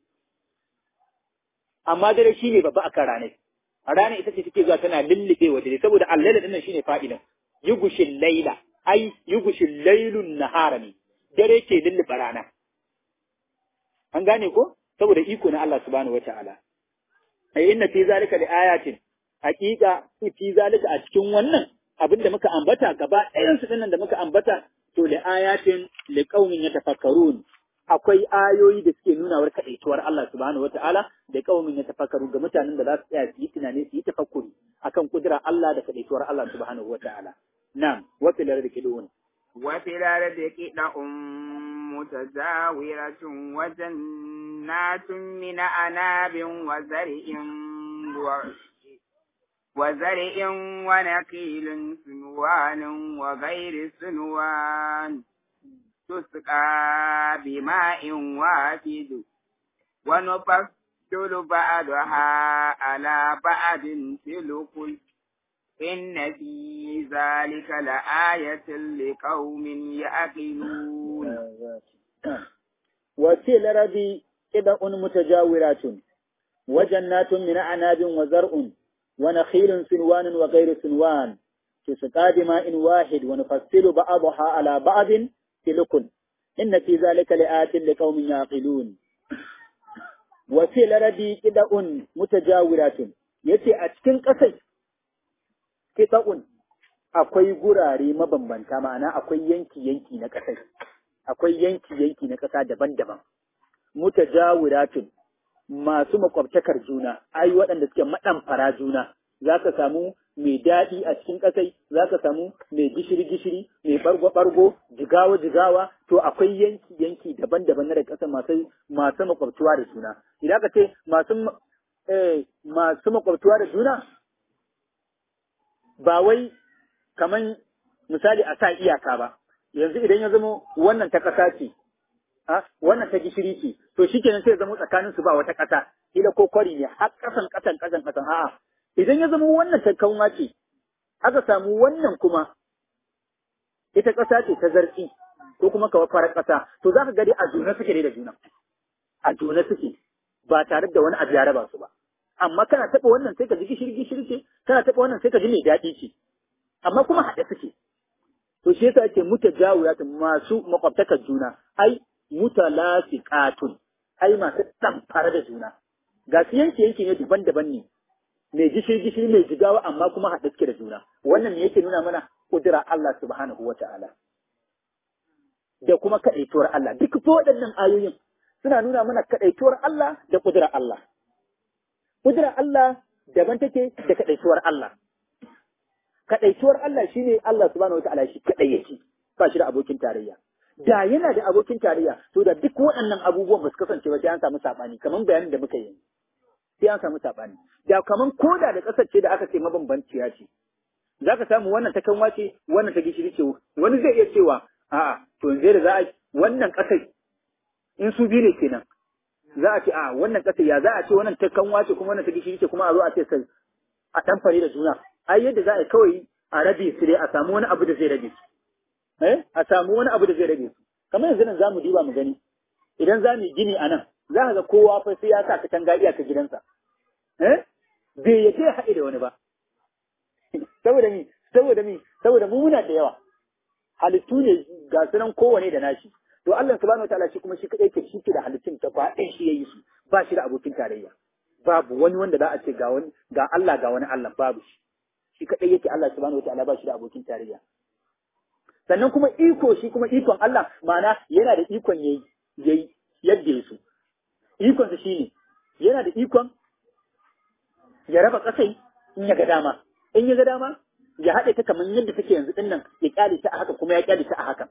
amma dare shi ne babba akan ranar a ranar ita ce take zuwa tana lullube wa dare saboda allaila dinnan shine fa'idan yugushin laila ai yugushin lailun nahara ne dare ke lullube rana an gane ko saboda iko na Allah subhanahu wataala ai inna fi zalika li ayatin haqiqa fi zalika a cikin wannan abin da muka ambata gaba ɗayan su dinnan da muka ambata to li ayatin li qaumin yatafakkarun akwai ayoyi da suke nuna war kadaituwar Allah subhanahu wataala da qaumin yatafakkaru ga mutanen da za su tsaya su yi tunani su yi tafakkuri akan kudura Allah da kadaituwar Allah subhanahu wataala na'am wa fil ardi kidun wa fil ardi kidun mutazawiratun wa jannatun min anabin wa zar'in wa وزرع ونخيل سنوان وغير سنوان تسقى بماء واحد ونفصل بعضها على بعض في الكل إن في ذلك لآية لقوم يعقلون وفي الأرض قطع متجاورات وجنات من أعناب وزرع ونخيل سنوان وغير سنوان تسقى بماء واحد ونفصل بعضها على بعض في لكل إن في ذلك لآت لقوم يعقلون وفي الأرض قطع متجاورات yace a cikin ƙasai kita'un akwai gurare mabambanta ma'ana akwai yanki-yanki na ƙasai akwai yanki-yanki na ƙasa daban-daban mutajawiratun masu makwabtakar juna ai waɗanda suke maɗamfara juna za ka samu mai daɗi a cikin ƙasai za ka samu mai gishiri-gishiri mai ɓargo-ɓargo jigawa-jigawa to akwai yanki-yanki daban-daban na da ƙasa masu masu makwabtuwa da juna idan ka ce masu eh, masu makwabtuwa da juna ba wai kaman misali a sa iyaka ba yanzu idan ya zama wannan ta ƙasa ce a wannan ta gishiri ce to shikenan sai ya zama tsakanin su ba wata ƙasa ila ko kwari ne har ƙasan ƙasan ƙasan ƙasan a'a idan ya zama wannan ta kanwa ce aka samu wannan kuma ita ƙasa ce ta zartsi ko kuma kawai farar ƙasa to za ka gari a juna suke da juna a juna suke ba tare da wani abu ya raba su ba amma kana taɓa wannan sai ka ji gishiri gishiri ce kana taɓa wannan sai ka ji mai daɗi ce amma kuma haɗe suke to shi yasa ake mutajawiyatun masu makwabtakar juna ai mutalasiqatun ai masu ɗamfara da juna ga su yanke yanke ne daban-daban ne mai gishiri gishiri mai jigawa amma kuma haɗe suke da juna wannan ne yake nuna mana kudura Allah subhanahu wata'ala da kuma kaɗaituwar Allah duk ko waɗannan ayoyin suna nuna mana kaɗaituwar Allah da kudura Allah kudura Allah daban take da kaɗaituwar Allah kaɗaituwar Allah shine Allah subhanahu wata'ala shi kaɗai yake ba shi da abokin tarayya da yana da abokin tarayya to da duk waɗannan abubuwan ba su kasance ba sai an samu saɓani kamar bayanin da muka yi sai an samu saɓani da kamar koda da ƙasar ce da aka ce mabambanciya ce za ka samu wannan ta kanwa ce wannan ta gishiri ce wani zai iya cewa a'a to yanzu da za a wannan ƙasar in su biyu ne kenan za a ce a wannan ƙasar ya za a ce wannan ta kanwa ce kuma wannan ta gishiri ce kuma a zo a ce sai a tamfare da juna ai yadda za a yi kawai a rabe su dai a samu wani abu da zai rabe su eh a samu wani abu da zai rabe su kamar yanzu nan zamu diba mu gani idan za mu yi gini a nan za ka ga kowa fa sai ya sa katanga iyaka gidansa eh bai yace haɗe da wani ba saboda mi saboda mi saboda mu muna da yawa halittu ne ga sunan kowane da nashi to Allah subhanahu wataala shi kuma shi kadai ke shi ke da halittun ta ba ɗan shi yayi su ba shi da abokin tarayya babu wani wanda za a ce ga wani ga Allah ga wani Allah babu shi shi kadai yake Allah subhanahu wataala ba shi da abokin tarayya sannan kuma iko shi kuma ikon Allah ma'ana yana da ikon yayi yayi yadda ya so ikon sa shine yana da ikon ya raba kasai in ya ga dama in ya ga dama ya haɗe ta kamar yadda take yanzu ɗin nan ya ƙyale ta a haka kuma ya ƙyale ta a hakan.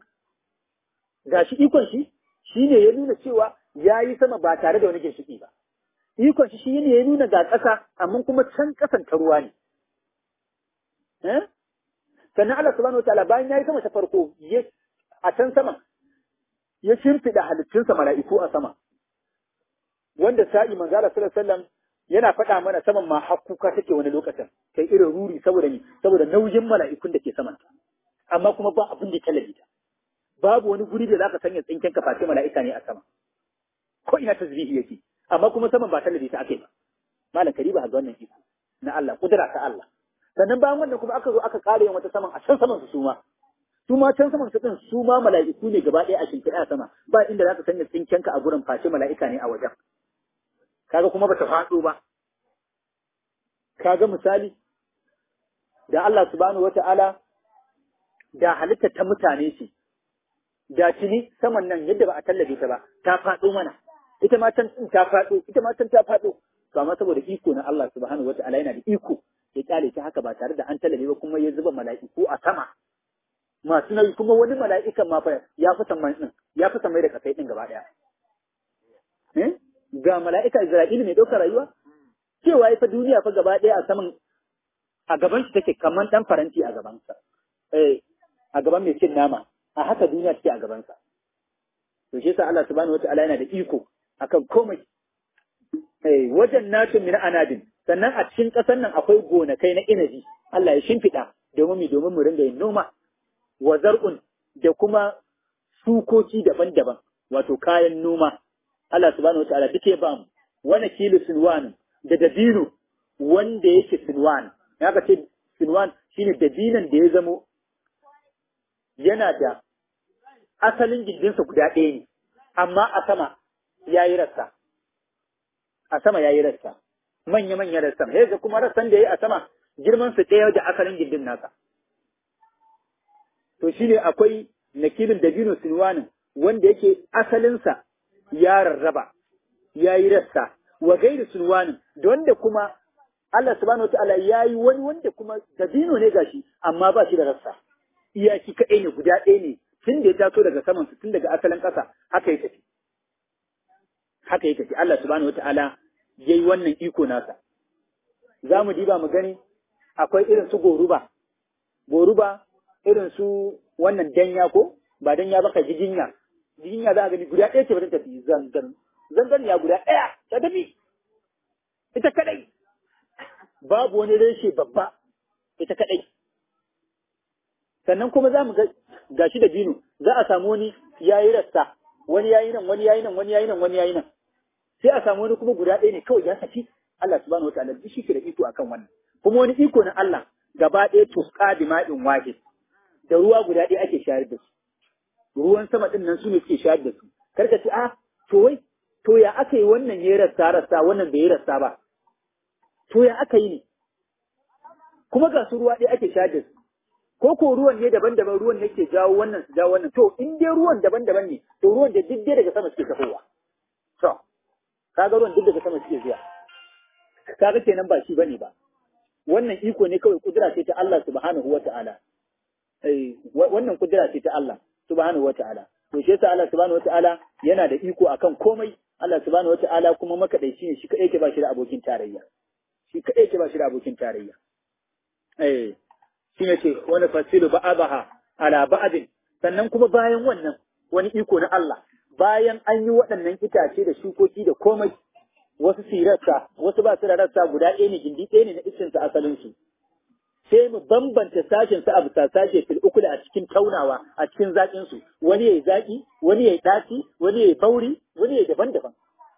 Ga shi ikon shi, shi ne ya nuna cewa ya yi sama ba tare da wani ginshiƙi ba. Ikon shi shi ne ya nuna ga ƙasa, amma kuma can ƙasan ta ruwa ne. Sannan Allah subhanahu wa ta'ala bayan ya yi sama ta farko, a can sama, ya shimfiɗa halittunsa mala'iku a sama. Wanda sa'i manzo Allah sallallahu alaihi wasallam yana faɗa mana saman ma hakkuka take wani lokacin kai irin ruri saboda ni saboda nauyin mala'ikun da ke saman ta amma kuma ba abin da talabi ta babu wani guri da zaka sanya tsinken ka face mala'ika ne a sama ko ina tasbihi yake amma kuma saman ba talabi ta akai ba malam kariba ga wannan iko na Allah kudura ta Allah sannan bayan wannan kuma aka zo aka kare wata saman a can saman su suma su ma can saman su din su ma mala'iku ne gaba ɗaya a shimfiɗa a sama ba inda zaka sanya tsinken ka a gurin face mala'ika ne a wajen kaga kuma bata faɗo ba kaga misali da Allah subhanahu wata'ala da halitta ta mutane ce da tuni saman nan yadda ba a tallabe ta ba ta faɗo mana ita ma can ta faɗo ita ma can ta faɗo to amma saboda iko na Allah subhanahu wata'ala yana da iko ya kyale ta haka ba tare da an tallabe ba kuma ya zuba mala'iku a sama masu nauyi kuma wani mala'ikan ma fa ya fi saman din ya fi samai da kasai din gaba daya eh ga mala'ika Isra'ilu mai ɗaukar rayuwa? Cewa ya fa duniya fa gaba ɗaya a saman a gaban shi take kamar ɗan faranti a gabansa. Eh, a gaban mai cin nama, a haka duniya take a gabansa. To shi yasa Allah subhanahu wata'ala yana da iko akan komai. Eh, wajen natun min anadin, sannan a cikin ƙasar nan akwai gonakai na inabi, Allah ya shimfiɗa domin mu domin mu ringa yin noma. Wa zar'un da kuma sukoki daban-daban, wato kayan noma. Allah subhanahu wa ta'ala duk ya ba mu wani kilo sinwan da dabino wanda yake sinwan ya ka ce sinwan shine dabinan da ya zamo yana da asalin gindinsa guda ɗaya ne amma a sama ya yi rassa a sama ya yi rassa manya manya rassan ya kuma rassan da ya yi a sama girman su ɗaya da asalin gindin nasa to shine akwai nakilin dabino sinwanin wanda yake asalinsa ya rarraba, ya yi rassa, wa gairi sulwanin, da wanda kuma Allah subhanahu wataala yayi wani wanda kuma dabino ne gashi amma ba shi da rassa iyaki kaɗai ne guda ɗaya ne tun da ya taso daga saman su tun daga asalin ƙasa haka ya tafi haka ya tafi Allah subhanahu wataala yayi wannan iko nasa za mu diba mu gani akwai irin su goruba goruba irin su wannan danya ko ba danya ba ka jijinya jijinya za a gani guda ɗaya ce ba ta tafi zangan zangan ya guda ɗaya ta tafi ita kadai babu wani reshe babba ita kadai sannan kuma za mu ga gashi da bino za a samu wani yayi rasta wani yayi nan wani yayi nan wani yayi nan wani yayi nan sai a samu wani kuma guda ɗaya ne kawai ya saki Allah subhanahu wataala duk shi ke da iko akan wannan kuma wani iko na Allah gaba ɗaya tusqa bi ma'in wahid da ruwa guda ɗaya ake shayar da su ruwan sama din nan su ne suke shayar da su karka ce ah to wai to ya aka yi wannan ya rasta rasta wannan bai rasta ba to ya aka yi ne kuma ga su ruwa ɗaya ake shayar da su ko ko ruwan ne daban-daban ruwan ne ke jawo wannan su jawo wannan to in dai ruwan daban-daban ne to ruwan da duk dai daga sama suke tafowa to kaga ruwan duk daga sama suke zuwa kaga kenan ba shi bane ba wannan iko ne kawai kudura ce ta Allah subhanahu wata'ala eh wannan kudura ce ta Allah subhanahu wata'ala to shi yasa Allah subhanahu wata'ala yana da iko akan komai Allah subhanahu wata'ala kuma makadaici ne shi kadai ke ba shi da abokin tarayya shi kadai ke ba shi da abokin tarayya eh shi ne ce wani fasilu ba'abaha ala ba'adin sannan kuma bayan wannan wani iko na Allah bayan an yi waɗannan itace da shukoki da komai wasu su rassa wasu ba su da rassa guda ɗaya ne gindi ɗaya ne na isin su asalin su sai mu bambanta sashen su a bisa sashe fil ukula a cikin taunawa a cikin zaƙin su wani yayi zaƙi wani yayi ɗaci wani yayi bauri wani yayi daban-daban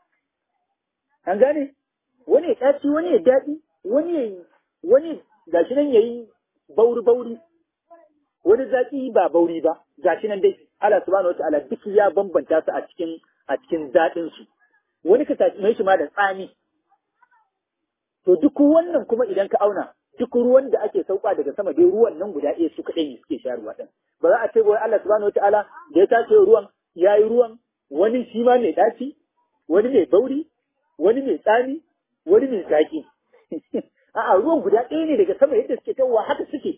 an gane wani yayi ɗaci wani yayi daɗi wani yayi wani gashi nan yayi bauri-bauri, wani zaƙi ba bauri ba, ga shi nan dai Allah subhanahu wa ta'ala duk ya bambanta su a cikin a cikin daɗin su. Wani ka tashi shi ma da tsami. To duk wannan kuma idan ka auna duk ruwan da ake sauka daga sama dai ruwan nan guda ɗaya su kaɗai ne suke shayarwa ɗin. Ba za a ce wai Allah subhanahu wa ta'ala da ya tace ruwan ya yi ruwan wani shi ma mai ɗaci, wani mai bauri, wani mai tsami, wani mai zaƙi. A'a ruwan guda ɗaya ne daga sama yadda suke tawowa haka suke.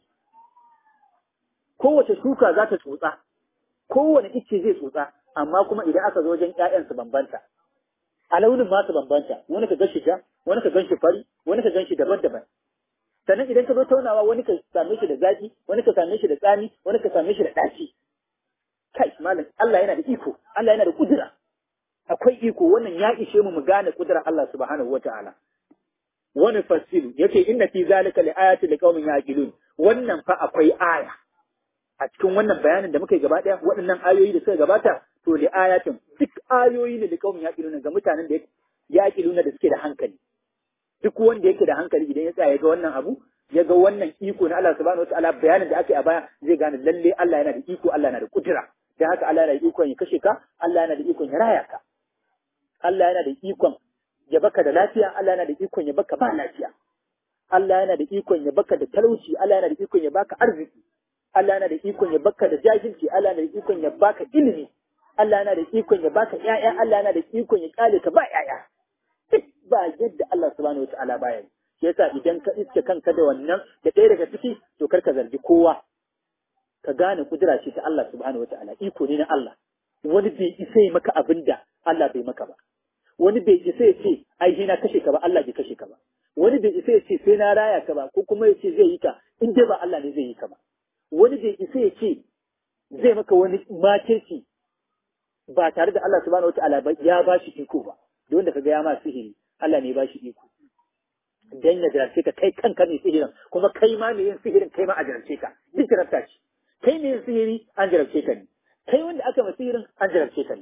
Kowace shuka za ta tsotsa, kowane icce zai tsotsa, amma kuma idan aka zo wajen ‘ya'yan su bambanta. A launin ma su bambanta, wani ka gan shi ja, wani ka gan shi fari, wani ka gan shi daban-daban. Sannan idan ka zo taunawa wani ka same shi da zaki, wani ka same shi da tsami, wani ka same shi da ɗaci. Kai, malam, Allah yana da iko, Allah yana da kudura. Akwai iko, wannan ya ishe mu mu gane kudura Allah subhanahu wa ta'ala. wani fasilu yake inna fi zalika li ayati liqaumin yaqilun wannan fa akwai aya a cikin wannan bayanin da muka yi gaba daya waɗannan ayoyi da suka gabata to li ayatin duk ayoyi ne liqaumin yaqilun ga mutanen da yaqiluna da suke da hankali duk wanda yake da hankali idan ya tsaya ya ga wannan abu ya ga wannan iko na Allah subhanahu wataala bayanin da aka yi a baya zai gane lalle Allah yana da iko Allah yana da kudura dan haka Allah yana da ikon ya kashe ka Allah yana da ikon ya raya ka Allah yana da ikon ya baka da lafiya, Allah yana da ikon ya baka ba lafiya. Allah yana da ikon ya baka da talauci, Allah yana da ikon ya baka arziki. Allah yana da ikon ya baka da jahilci, Allah yana da ikon ya baka ilimi. Allah yana da ikon ya baka ƴaƴa, Allah yana da ikon ya kale ka ba ƴaƴa. Duk ba yadda Allah subhanahu wa ta'ala baya yi. Shi yasa idan ka iske kanka da wannan da ɗaya daga ciki to kar ka zargi kowa. Ka gane kudura ce ta Allah subhanahu wa ta'ala, iko ne na Allah. Wani bai isa yi maka abin da Allah bai maka ba. wani bai isa ya ce ai sai na kashe ka ba Allah bai kashe ka ba wani bai isa ya ce sai na raya ka ba ko kuma ya ce zai yi ka in dai ba Allah ne zai yi ka ba wani bai isa ya ce zai maka wani makirci ba tare da Allah subhanahu wataala ba ya ba shi iko ba da wanda kaga ya ma sihiri Allah ne ya ba shi iko dan ya jarabce ka kai kanka ne sihirin kuma kai ma ne yin sihirin kai ma a jarabce ka duk jarabta ce kai ne yin sihiri an jarabce ka ne kai wanda aka ma sihirin an jarabce ka ne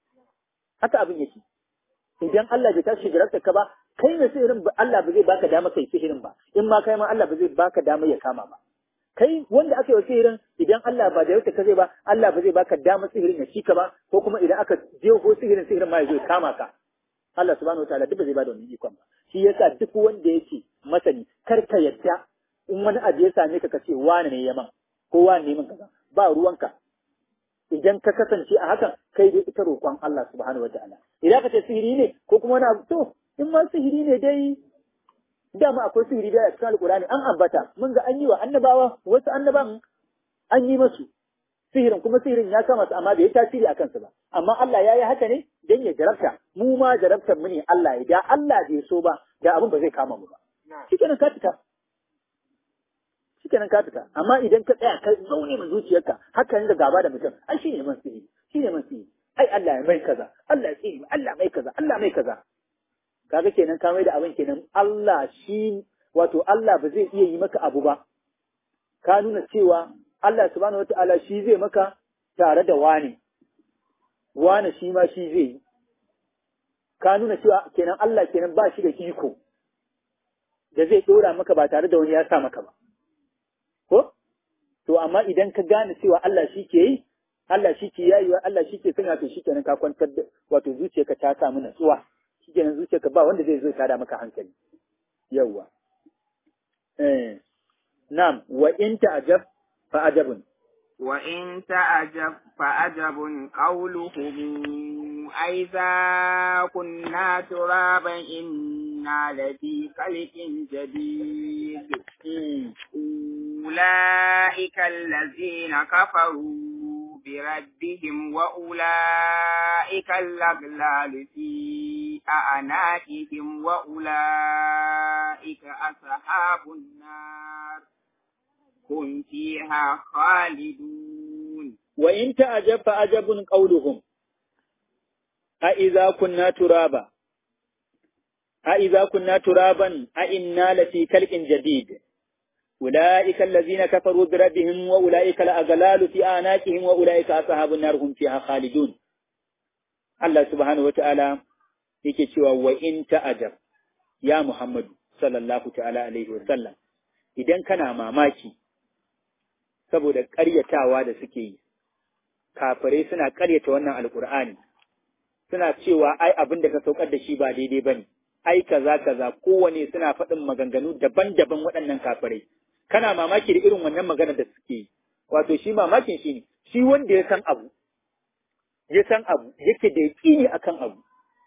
haka abin yake idan Allah bai tashi jarabta ka ba kai ne sihirin ba Allah ba zai baka dama kai sihirin ba in ma kai ma Allah ba zai baka dama ya kama ba kai wanda aka yi sihirin idan Allah ba jarabta ka zai ba Allah ba zai baka dama sihirin ya shika ba ko kuma idan aka jeho sihirin sihirin ma ya zo ya kama ka Allah subhanahu wataala duk ba zai bada wannan ikon ba shi yasa duk wanda yake masani kar ka yadda in wani abu ya same ka ka ce wani ne yaman ko wani ne min kaza ba ruwanka idan ka kasance a hakan kai dai ita roƙon Allah subhanahu wataala idan ka ce sihiri ne ko kuma wani abu to in ma sihiri ne dai dama akwai sihiri da cikin alqur'ani an ambata mun ga an yi wa annabawa wasu annaban an yi masu sihirin kuma sihirin ya kama su amma bai yi tasiri a kansu ba amma Allah ya yi haka ne dan ya jarabta mu ma jarabtar mu ne Allah ya da Allah bai so ba da abin ba zai kama mu ba shikenan ka fita shikenan ka fita amma idan ka tsaya ka zaune mu zuciyarka haka ne da gaba da mutum ai shine man sihiri shine man sihiri ai Allah ya mai kaza Allah ya tsiri Allah mai kaza Allah mai kaza kaga kenan ka mai da abin kenan Allah shi wato Allah ba zai iya yi maka abu ba ka nuna cewa Allah subhanahu wata'ala shi zai maka tare da wani wani shi ma shi zai yi ka nuna cewa kenan Allah kenan ba shi da iko da zai dora maka ba tare da wani ya sa maka ba ko to amma idan ka gane cewa Allah shi ke yi Allah shi ke yayiwa Allah shi ke sanya to shi kenan ka kwantar da wato zuciyarka ta samu natsuwa shi kenan zuciyarka ba wanda zai zo tada maka hankali yawwa eh na'am wa in ta'jab fa ajabun wa in ta'jab fa ajabun qawluhum aiza kunna turaban inna lafi khalqin jadid أولئك الذين كفروا بربهم وأولئك الأغلال في أعناقهم وأولئك أصحاب النار هم فيها خالدون وإن تعجب فأجب قولهم أإذا كنا ترابا أإذا كنا ترابا أإنا لفي خلق جديد أولئك الذين كفروا بربهم وأولئك الأغلال في آناكهم وأولئك أصحاب النار هم فيها خالدون الله سبحانه وتعالى yake cewa wa in ta'ajab ya Muhammadu sallallahu ta'ala alaihi wa sallam idan kana mamaki saboda ƙaryatawa da suke yi kafirai suna ƙaryata wannan alkur'ani suna cewa ai abin da ka saukar da shi ba daidai bane ai kaza kaza kowane suna faɗin maganganu daban-daban waɗannan kafirai kana mamaki da irin wannan magana da suke yi wato shi mamakin shi ne shi wanda ya san abu ya san abu yake da yaƙini akan abu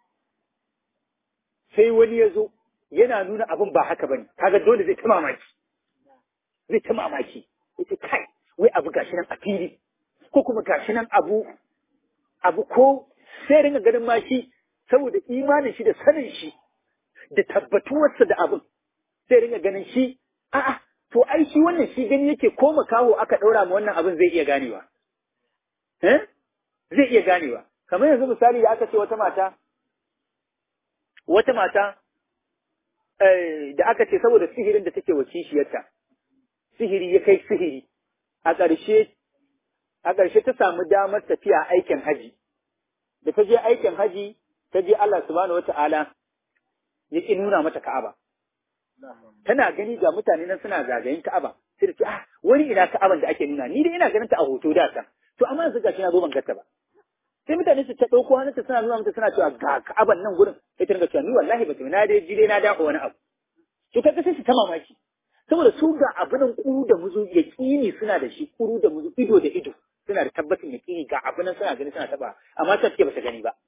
sai wani ya zo yana nuna abin ba haka bane kaga dole zai ta mamaki zai ta mamaki yace kai wai abu gashi nan a fili ko kuma gashi nan abu abu ko sai ringa ganin ma shi saboda imanin shi da sanin shi da tabbatuwarsa da abin sai ringa ganin shi a'a to ai shi wannan shi gani yake ko makaho aka ɗaura ma wannan abin zai iya ganewa eh zai iya ganewa kamar yanzu misali da aka ce wata mata wata mata da aka ce saboda sihirin da take wa kishiyarta sihiri ya kai sihiri a ƙarshe a ƙarshe ta samu damar tafiya aikin haji da ta je aikin haji ta je Allah subhanahu wata'ala ya ƙi nuna mata Ka'aba tana gani ga mutane nan suna zagayen Ka'aba sai da ce ah wani ina Ka'aban da ake nuna ni dai ina ganin ta a hoto da ta to amma yanzu gashi na zo ban gata ba sai mutane su ta ɗauko hannunta suna nuna mata suna cewa ga Ka'aban nan gurin sai ta ringa cewa ni wallahi ba na dai ji dai na dafa wani abu to kaga sai su ta mamaki saboda su ga abunan kuru da muzu yaƙini suna da shi kuru da muzu ido da ido suna da tabbacin yaƙini ga abunan suna gani suna taba amma ta ce ba ta gani ba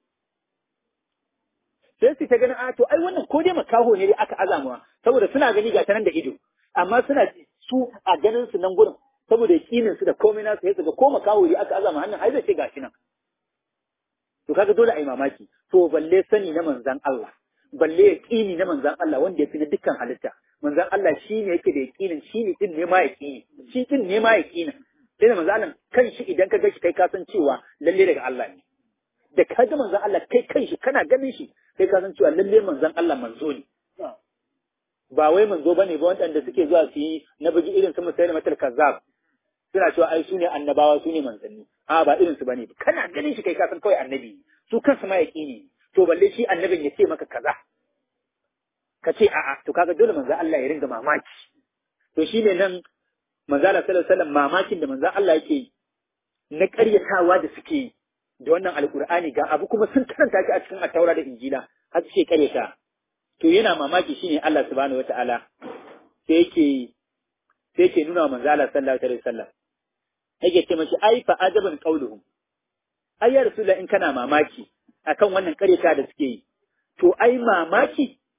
sai su ta ganin a to ai wannan ko dai makaho ne dai aka azamuwa saboda suna gani ga ta nan da ido amma suna su a ganin su nan gurin saboda yaƙinin su da komai nasu sai su ga ko makaho ne aka azama hannun ai zai ce gashi nan to kaga dole a yi mamaki to balle sani na manzan Allah balle yaƙini na manzan Allah wanda ya fi na dukkan halitta manzan Allah shi ne yake da yaƙinin shi ne din ne ma yaƙini shi din ne ma yaƙinin sai da manzan Allah kan shi idan ka ga shi kai ka san cewa lalle daga Allah ne da ka ga manzan Allah kai kan shi kana ganin shi kai ka san cewa lalle manzan Allah manzo ne ba wai manzo bane ba wanda suke zuwa su yi na bugi irin su musayi matal kazzab suna cewa ai su ne annabawa su ne manzanni a ba irin su bane kana ganin shi kai ka san kawai annabi su kansu ma yaƙini to balle shi annabin ya ce maka kaza ka ce a'a to kaga dole manzo Allah ya ringa mamaki to shine nan manzo Allah sallallahu alaihi wasallam mamakin da manzo Allah yake na ƙaryatawa da suke da wannan alkur'ani ga abu kuma sun karanta shi a cikin attaura da injila har suke ƙaryata to yana mamaki shine Allah subhanahu wataala sai yake sai yake nuna wa manzo Allah sallallahu alaihi wasallam yake ce mashi ai fa ajaban qauluhum ai ya rasulullah in kana mamaki akan wannan ƙaryata da suke yi to ai mamaki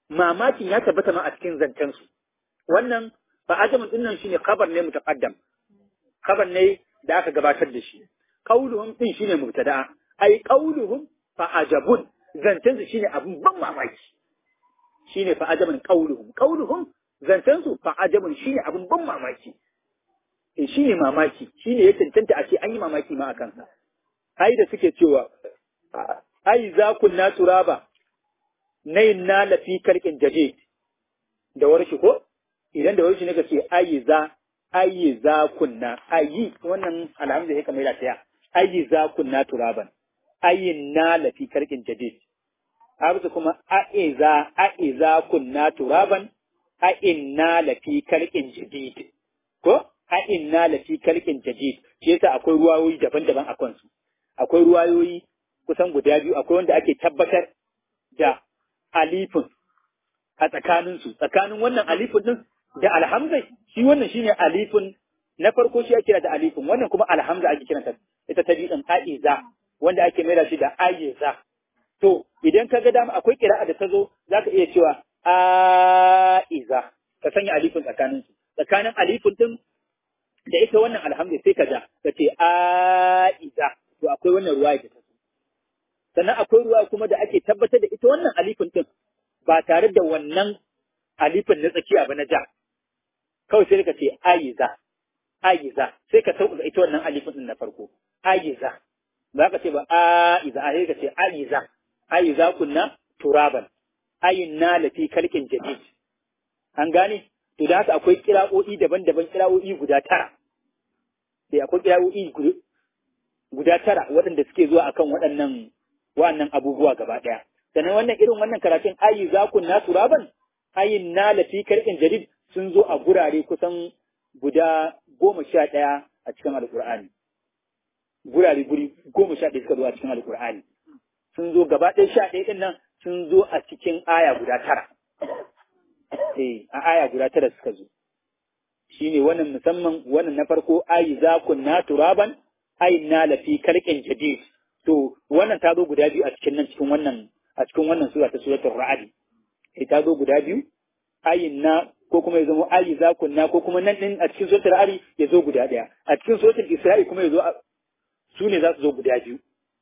mamakin ya tabbata ma a cikin zancen su wannan fa ajamun din nan shine khabar ne mutaqaddam khabar ne da aka gabatar da shi qauluhum din shine mubtada ai qauluhum fa ajabun zancen su shine abun ban mamaki shine fa ajamun qauluhum qauluhum zancen su fa ajabun shine abun ban mamaki eh shine mamaki shine ya tantanta a ce an yi mamaki ma akan sa ai da suke cewa ai za kunna turaba nayin na lafi karkin jadid da warshi ko idan da warshi ne ka ce ayi za ayi za kunna ayi wannan alhamdu ya kamar ta ayi za kunna turaban ayin na lafi karkin jadid abu kuma a'iza a'iza kunna turaban a'inna lafi karkin jadid ko a'inna lafi karkin jadid shi yasa akwai ruwayoyi daban-daban a kansu akwai ruwayoyi kusan guda biyu akwai wanda ake tabbatar da alifin a tsakaninsu tsakanin wannan alifin din da alhamza shi wannan shine alifin na farko shi ake kira da alifin wannan kuma alhamza ake kiranta ita ta biyu din aiza wanda ake maida shi da aiza to idan ka ga dama akwai kira'a da ta zo zaka iya cewa aiza ka sanya alifin tsakaninsu tsakanin alifin din da ita wannan alhamza sai ka ja ka ce aiza to akwai wannan ruwaya da ta zo sannan akwai ruwa kuma da ake tabbatar da ita wannan alifin din ba tare da wannan alifin na tsakiya ba na ja kawai sai ka ce ayiza ayiza sai ka sauka ita wannan alifin din na farko ayiza ba ka ce ba aiza a sai ka ce ayiza ayiza kunna turaban ayinna lafi kalkin jadid an gane to da haka akwai kira'o'i daban-daban kira'o'i guda tara sai akwai kira'o'i guda tara waɗanda suke zuwa akan waɗannan wa'annan abubuwa gaba ɗaya. Sannan wannan irin wannan karatun ayi za ku na turaban ayin na lafi karɓin jadid sun zo a gurare kusan guda goma sha ɗaya a cikin alƙur'ani. Gurare guri goma sha ɗaya suka zo a cikin alƙur'ani. Sun zo gaba ɗaya sha ɗaya ɗin nan sun zo a cikin aya guda tara. Eh, a aya guda tara suka zo. Shi ne wannan musamman wannan na farko ayi za ku na turaban ayin na lafi karɓin jadid. to wannan ta zo guda biyu a cikin nan cikin wannan a cikin wannan sura ta suratul ra'd sai ta zo guda biyu ayin na ko kuma ya zama ayi za kunna ko kuma nan din a cikin suratul ra'd ya zo guda daya a cikin suratul isra'i kuma ya zo su ne za su zo guda biyu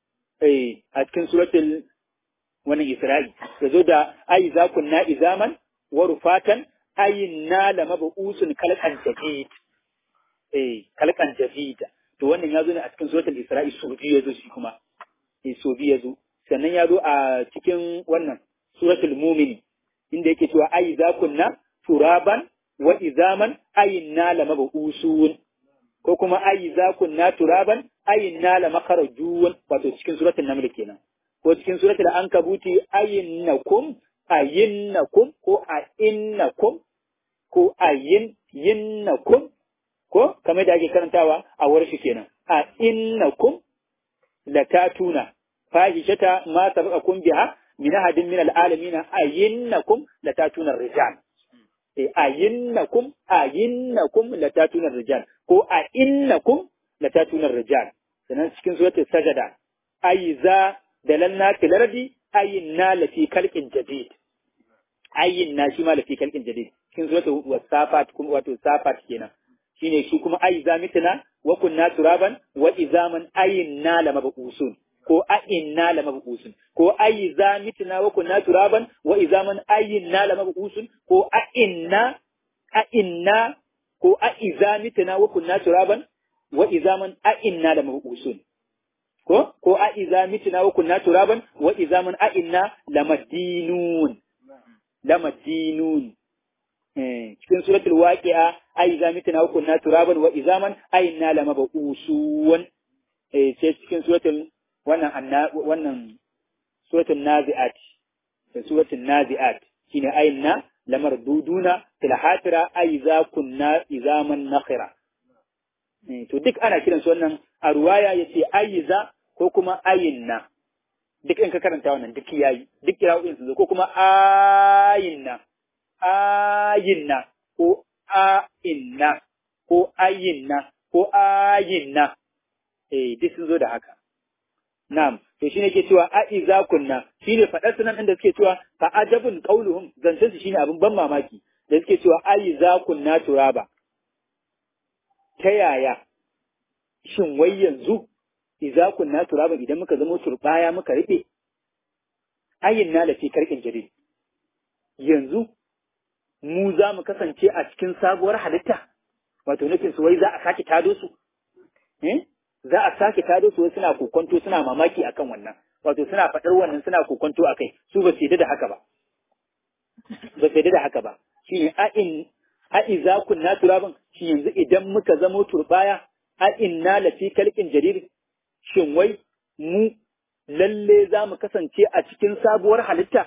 eh a cikin suratul wannan isra'i ya zo da ayi za kunna izaman wa rufatan ayin na lamabusun kalkan jadid eh kalkan jadid to wannan ya zo ne a cikin suratul isra'i su biyu ya zo shi kuma so biyu ya zo sannan ya zo a cikin wannan suratul mumini inda yake cewa ayi za kunna turaban wa izaman ayin na la mabusun ko kuma ayi za kunna turaban ayin na la makarajun wato cikin suratul naml kenan ko cikin suratul ankabuti ayinnakum ayinnakum ko ayinnakum ko ayin yinnakum ko kamar da ake karantawa a warshi kenan a innakum latatuna fahishata ma sabaqakum biha min ahadin min alalamin ayinnakum latatuna rijal eh ayinnakum ayinnakum latatuna rijal ko a innakum latatuna rijal sannan cikin suratul sajada aiza dalalna fil ardi ayinna lati khalqin jadid ayinna shi ma lati khalqin jadid cikin suratul wasafat kuma wato safat kenan shine shi kuma aiza mitna wa kunna turaban wa izaman ayinna lamabusun ko ayinna lamabusun ko aiza mitna wa kunna turaban wa izaman ayinna lamabusun ko ayinna ayinna ko aiza mitna wa kunna turaban wa izaman ayinna lamabusun ko ko aiza mitna wa kunna turaban wa izaman ayinna lamadinun lamadinun cikin suratul waqi'a ai za mitna wa kunna turaban wa izaman ai na lama ba usuwan eh sai cikin suratul wannan anna wannan suratul naziat da suratul naziat shine ai na lamar duduna fil hatira ai za kunna izaman nakhira to duk ana kiran su wannan a ruwaya yace ai za ko kuma ayinna duk in ka karanta wannan duk yayi duk kira'o'in su ko kuma ayinna ayinna ko a'inna ko ayinna ko ayinna eh duk sun zo da haka na'am to shine ke cewa a iza kunna shine fadar sunan inda suke cewa fa ajabun qauluhum zancen su shine abin ban mamaki da suke cewa a iza kunna turaba ta yaya shin wai yanzu iza kunna turaba idan muka zama turbaya muka rufe ayin na lafi karkin jari yanzu mu za mu kasance a cikin sabuwar halitta wato nufin su wai za a sake tado su eh za a sake tado su suna kokonto suna mamaki akan wannan wato suna faɗar wannan suna kokonto akai su ba su da haka ba ba su da haka ba shine a in a iza kunna turaban shi yanzu idan muka zamo turbaya a inna lafi kalkin jarir shin wai mu lalle za mu kasance a cikin sabuwar halitta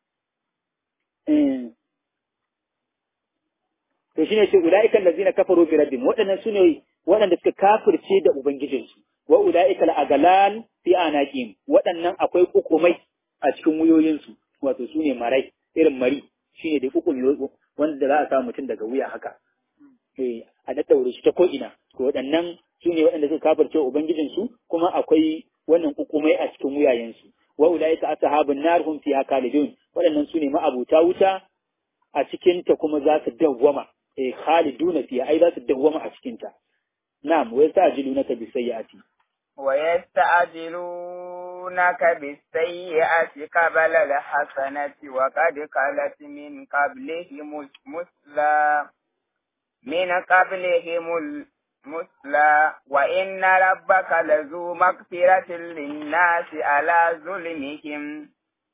to shine ce ulaiikal ladzina kafaru bi rabbihim waɗannan sune waɗanda suka kafirce da ubangijinsu wa ulaiikal agalal fi anaqim waɗannan akwai kukumai a cikin wuyoyinsu wato sune marai irin mari shine da kukun wanda za a samu mutum daga wuya haka eh a daddaure shi ta ko ina to waɗannan sune waɗanda suka kafirce ubangijinsu kuma akwai wannan kukumai a cikin wuyayensu wa ulaika ashabun nar hum fiha khalidun waɗannan sune ma'abuta wuta a cikin ta kuma za su dawwama eh khaliduna fiha ai za su dawwama a cikin ta na'am wa yasta'jilunaka bi sayyi'ati wa yasta'jilunaka bis sayyi'ati qabla al hasanati wa qad qalat min qablihim musla min qablihim مثلى وإن ربك لذو مغفرة للناس على ظلمهم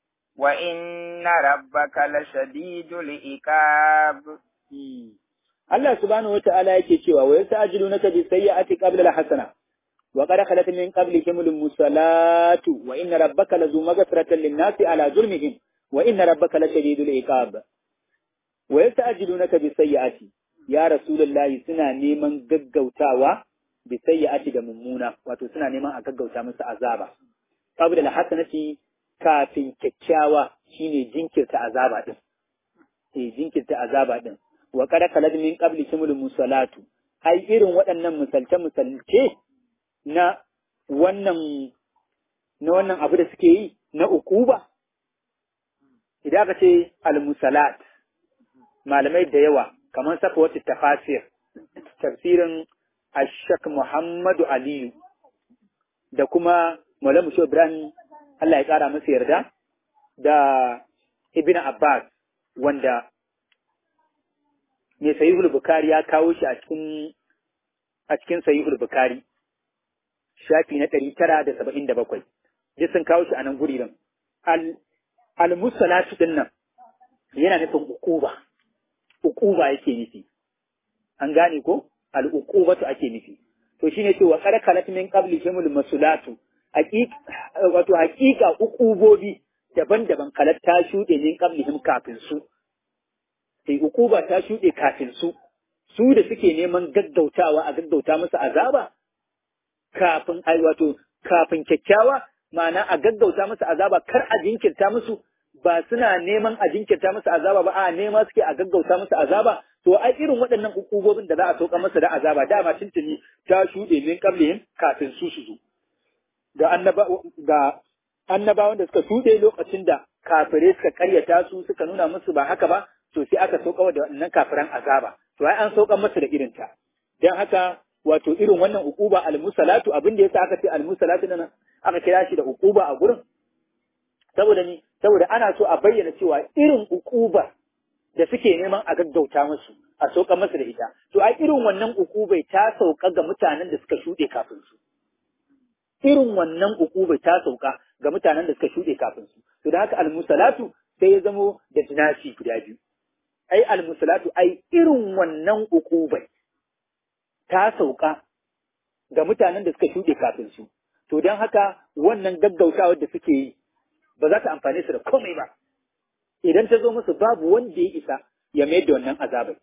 وإن ربك لشديد العقاب Allah subhanahu wata'ala yake cewa wa yasta'jilunaka bi sayyi'ati qabla al-hasana wa qad khalat min qablihim al-musalatu wa inna rabbaka lazu maghfiratan lin-nasi ala zulmihim wa inna rabbaka lashadidul iqab wa yasta'jilunaka bi sayyi'ati ya rasulullahi suna neman gaggautawa bi sayyi'ati da mummuna wato suna neman a gaggauta musu azaba qabla al-hasanati kafin kyakkyawa shine jinkirta azaba din eh jinkirta azaba din wa qad khalad min qabli kimul musalatu ai irin waɗannan misalce misalce na wannan na wannan abu da suke yi na ukuba idan aka ce al-musalat malamai da yawa kamar safa wata tafasir tafsirin ashak muhammadu aliyu da kuma malamu shi ibrahim Allah ya ƙara masa yarda da ibn abbas wanda mai sahihul bukari ya kawo shi a cikin a cikin sahihul bukari shafi na ɗari tara da saba'in da bakwai duk sun kawo shi a nan guri nan al-musalatu din nan yana nufin ukuba ukuba yake nufi an gane ko al-uqubatu ake nufi to shine cewa qad kalat min qabli himul masulatu wato haƙiƙa ukubobi daban-daban kalat ta shuɗe min qablihim kafin su sai ukuba ta shuɗe kafin su su da suke neman gaggautawa a gaggauta musu azaba kafin ai wato kafin kyakkyawa ma'ana a gaggauta musu azaba kar a jinkirta musu ba suna neman a jinkirta musu azaba ba a nema suke a gaggauta musu azaba to ai irin waɗannan ukubobin da za a sauka masa da azaba dama tuntuni ta shuɗe min qablihim kafin su su zo ga annaba ga annabawan da suka shuɗe lokacin da kafire suka karyata su suka nuna musu ba haka ba to sai aka sauka da wannan kafiran azaba to ai an sauka masa da irin ta dan haka wato irin wannan ukuba almusalatu abin da yasa aka ce almusalatu nan aka kira shi da ukuba a gurin saboda ni saboda ana so a bayyana cewa irin ukuba da suke neman a gaggauta musu a sauka masa da ita to ai irin wannan ukubai ta sauka ga mutanen da suka shuɗe kafin su irin wannan ukubai ta sauka ga mutanen da suka shuɗe kafin su to da haka almusalatu sai ya zamo da jinasi guda biyu ai almusalatu ai irin wannan ukubai ta sauka ga mutanen da suka shuɗe kafin su to don haka wannan gaggautawar da suke yi ba za ta amfane su da komai ba idan ta zo musu babu wanda ya isa ya mayar da wannan azabai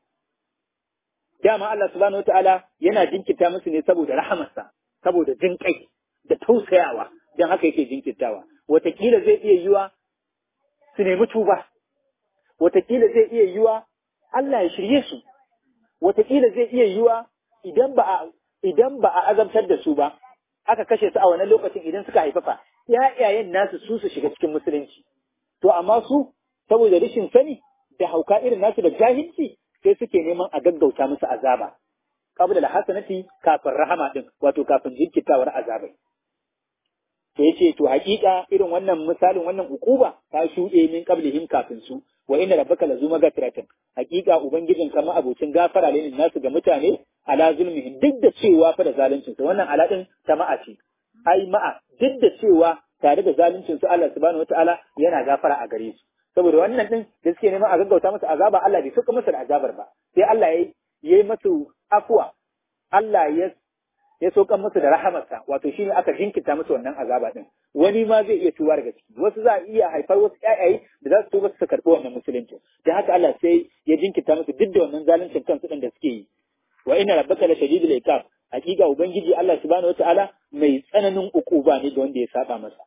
dama Allah subhanahu wataala yana jinkirta musu ne saboda rahamarsa saboda jin kai da tausayawa don haka yake jinkirtawa watakila zai iya yiwa su nemi tuba watakila zai iya yiwa Allah ya shirye su watakila zai iya yiwa idan ba a idan ba a azabtar da su ba aka kashe su a wannan lokacin idan suka haifafa ƴaƴayen nasu su su shiga cikin musulunci to amma su saboda rashin sani da hauka irin nasu da jahilci sai suke neman a gaggauta musu azaba qabla al-hasanati kafin rahama din wato kafin jinkitawar azabai to yace to hakika irin wannan misalin wannan ukuba ta shuɗe min qablihim kafin su wa inna rabbaka lazu magfiratin hakika ubangijin kama abocin gafara ne nasu ga mutane ala zulmihim duk da cewa fa da zaluncin su wannan ala din ta ma'a ce ai ma'a duk da cewa tare da zaluncin su Allah subhanahu wataala yana gafara a gare su saboda wannan din da suke neman a gaggauta musu azaba Allah bai sauka musu da azabar ba sai Allah ya yi musu afwa Allah ya ya saukan musu da rahamarsa wato shine aka jinkita musu wannan azaba din wani ma zai iya tuwa daga ciki wasu za a iya haifar wasu ƴaƴaye da za su tuba su karɓi wannan musulunci dan haka Allah sai ya jinkita musu duk da wannan zaluncin kansu din da suke yi wa inna rabbaka la shadidul iqab hakika ubangiji Allah subhanahu wataala mai tsananin ukuba ne ga wanda ya saba masa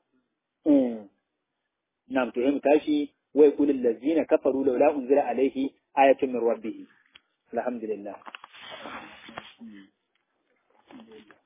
na'am to mu tashi wa yaqulul ladzina kafaru laula unzila alaihi ayatun min rabbih alhamdulillah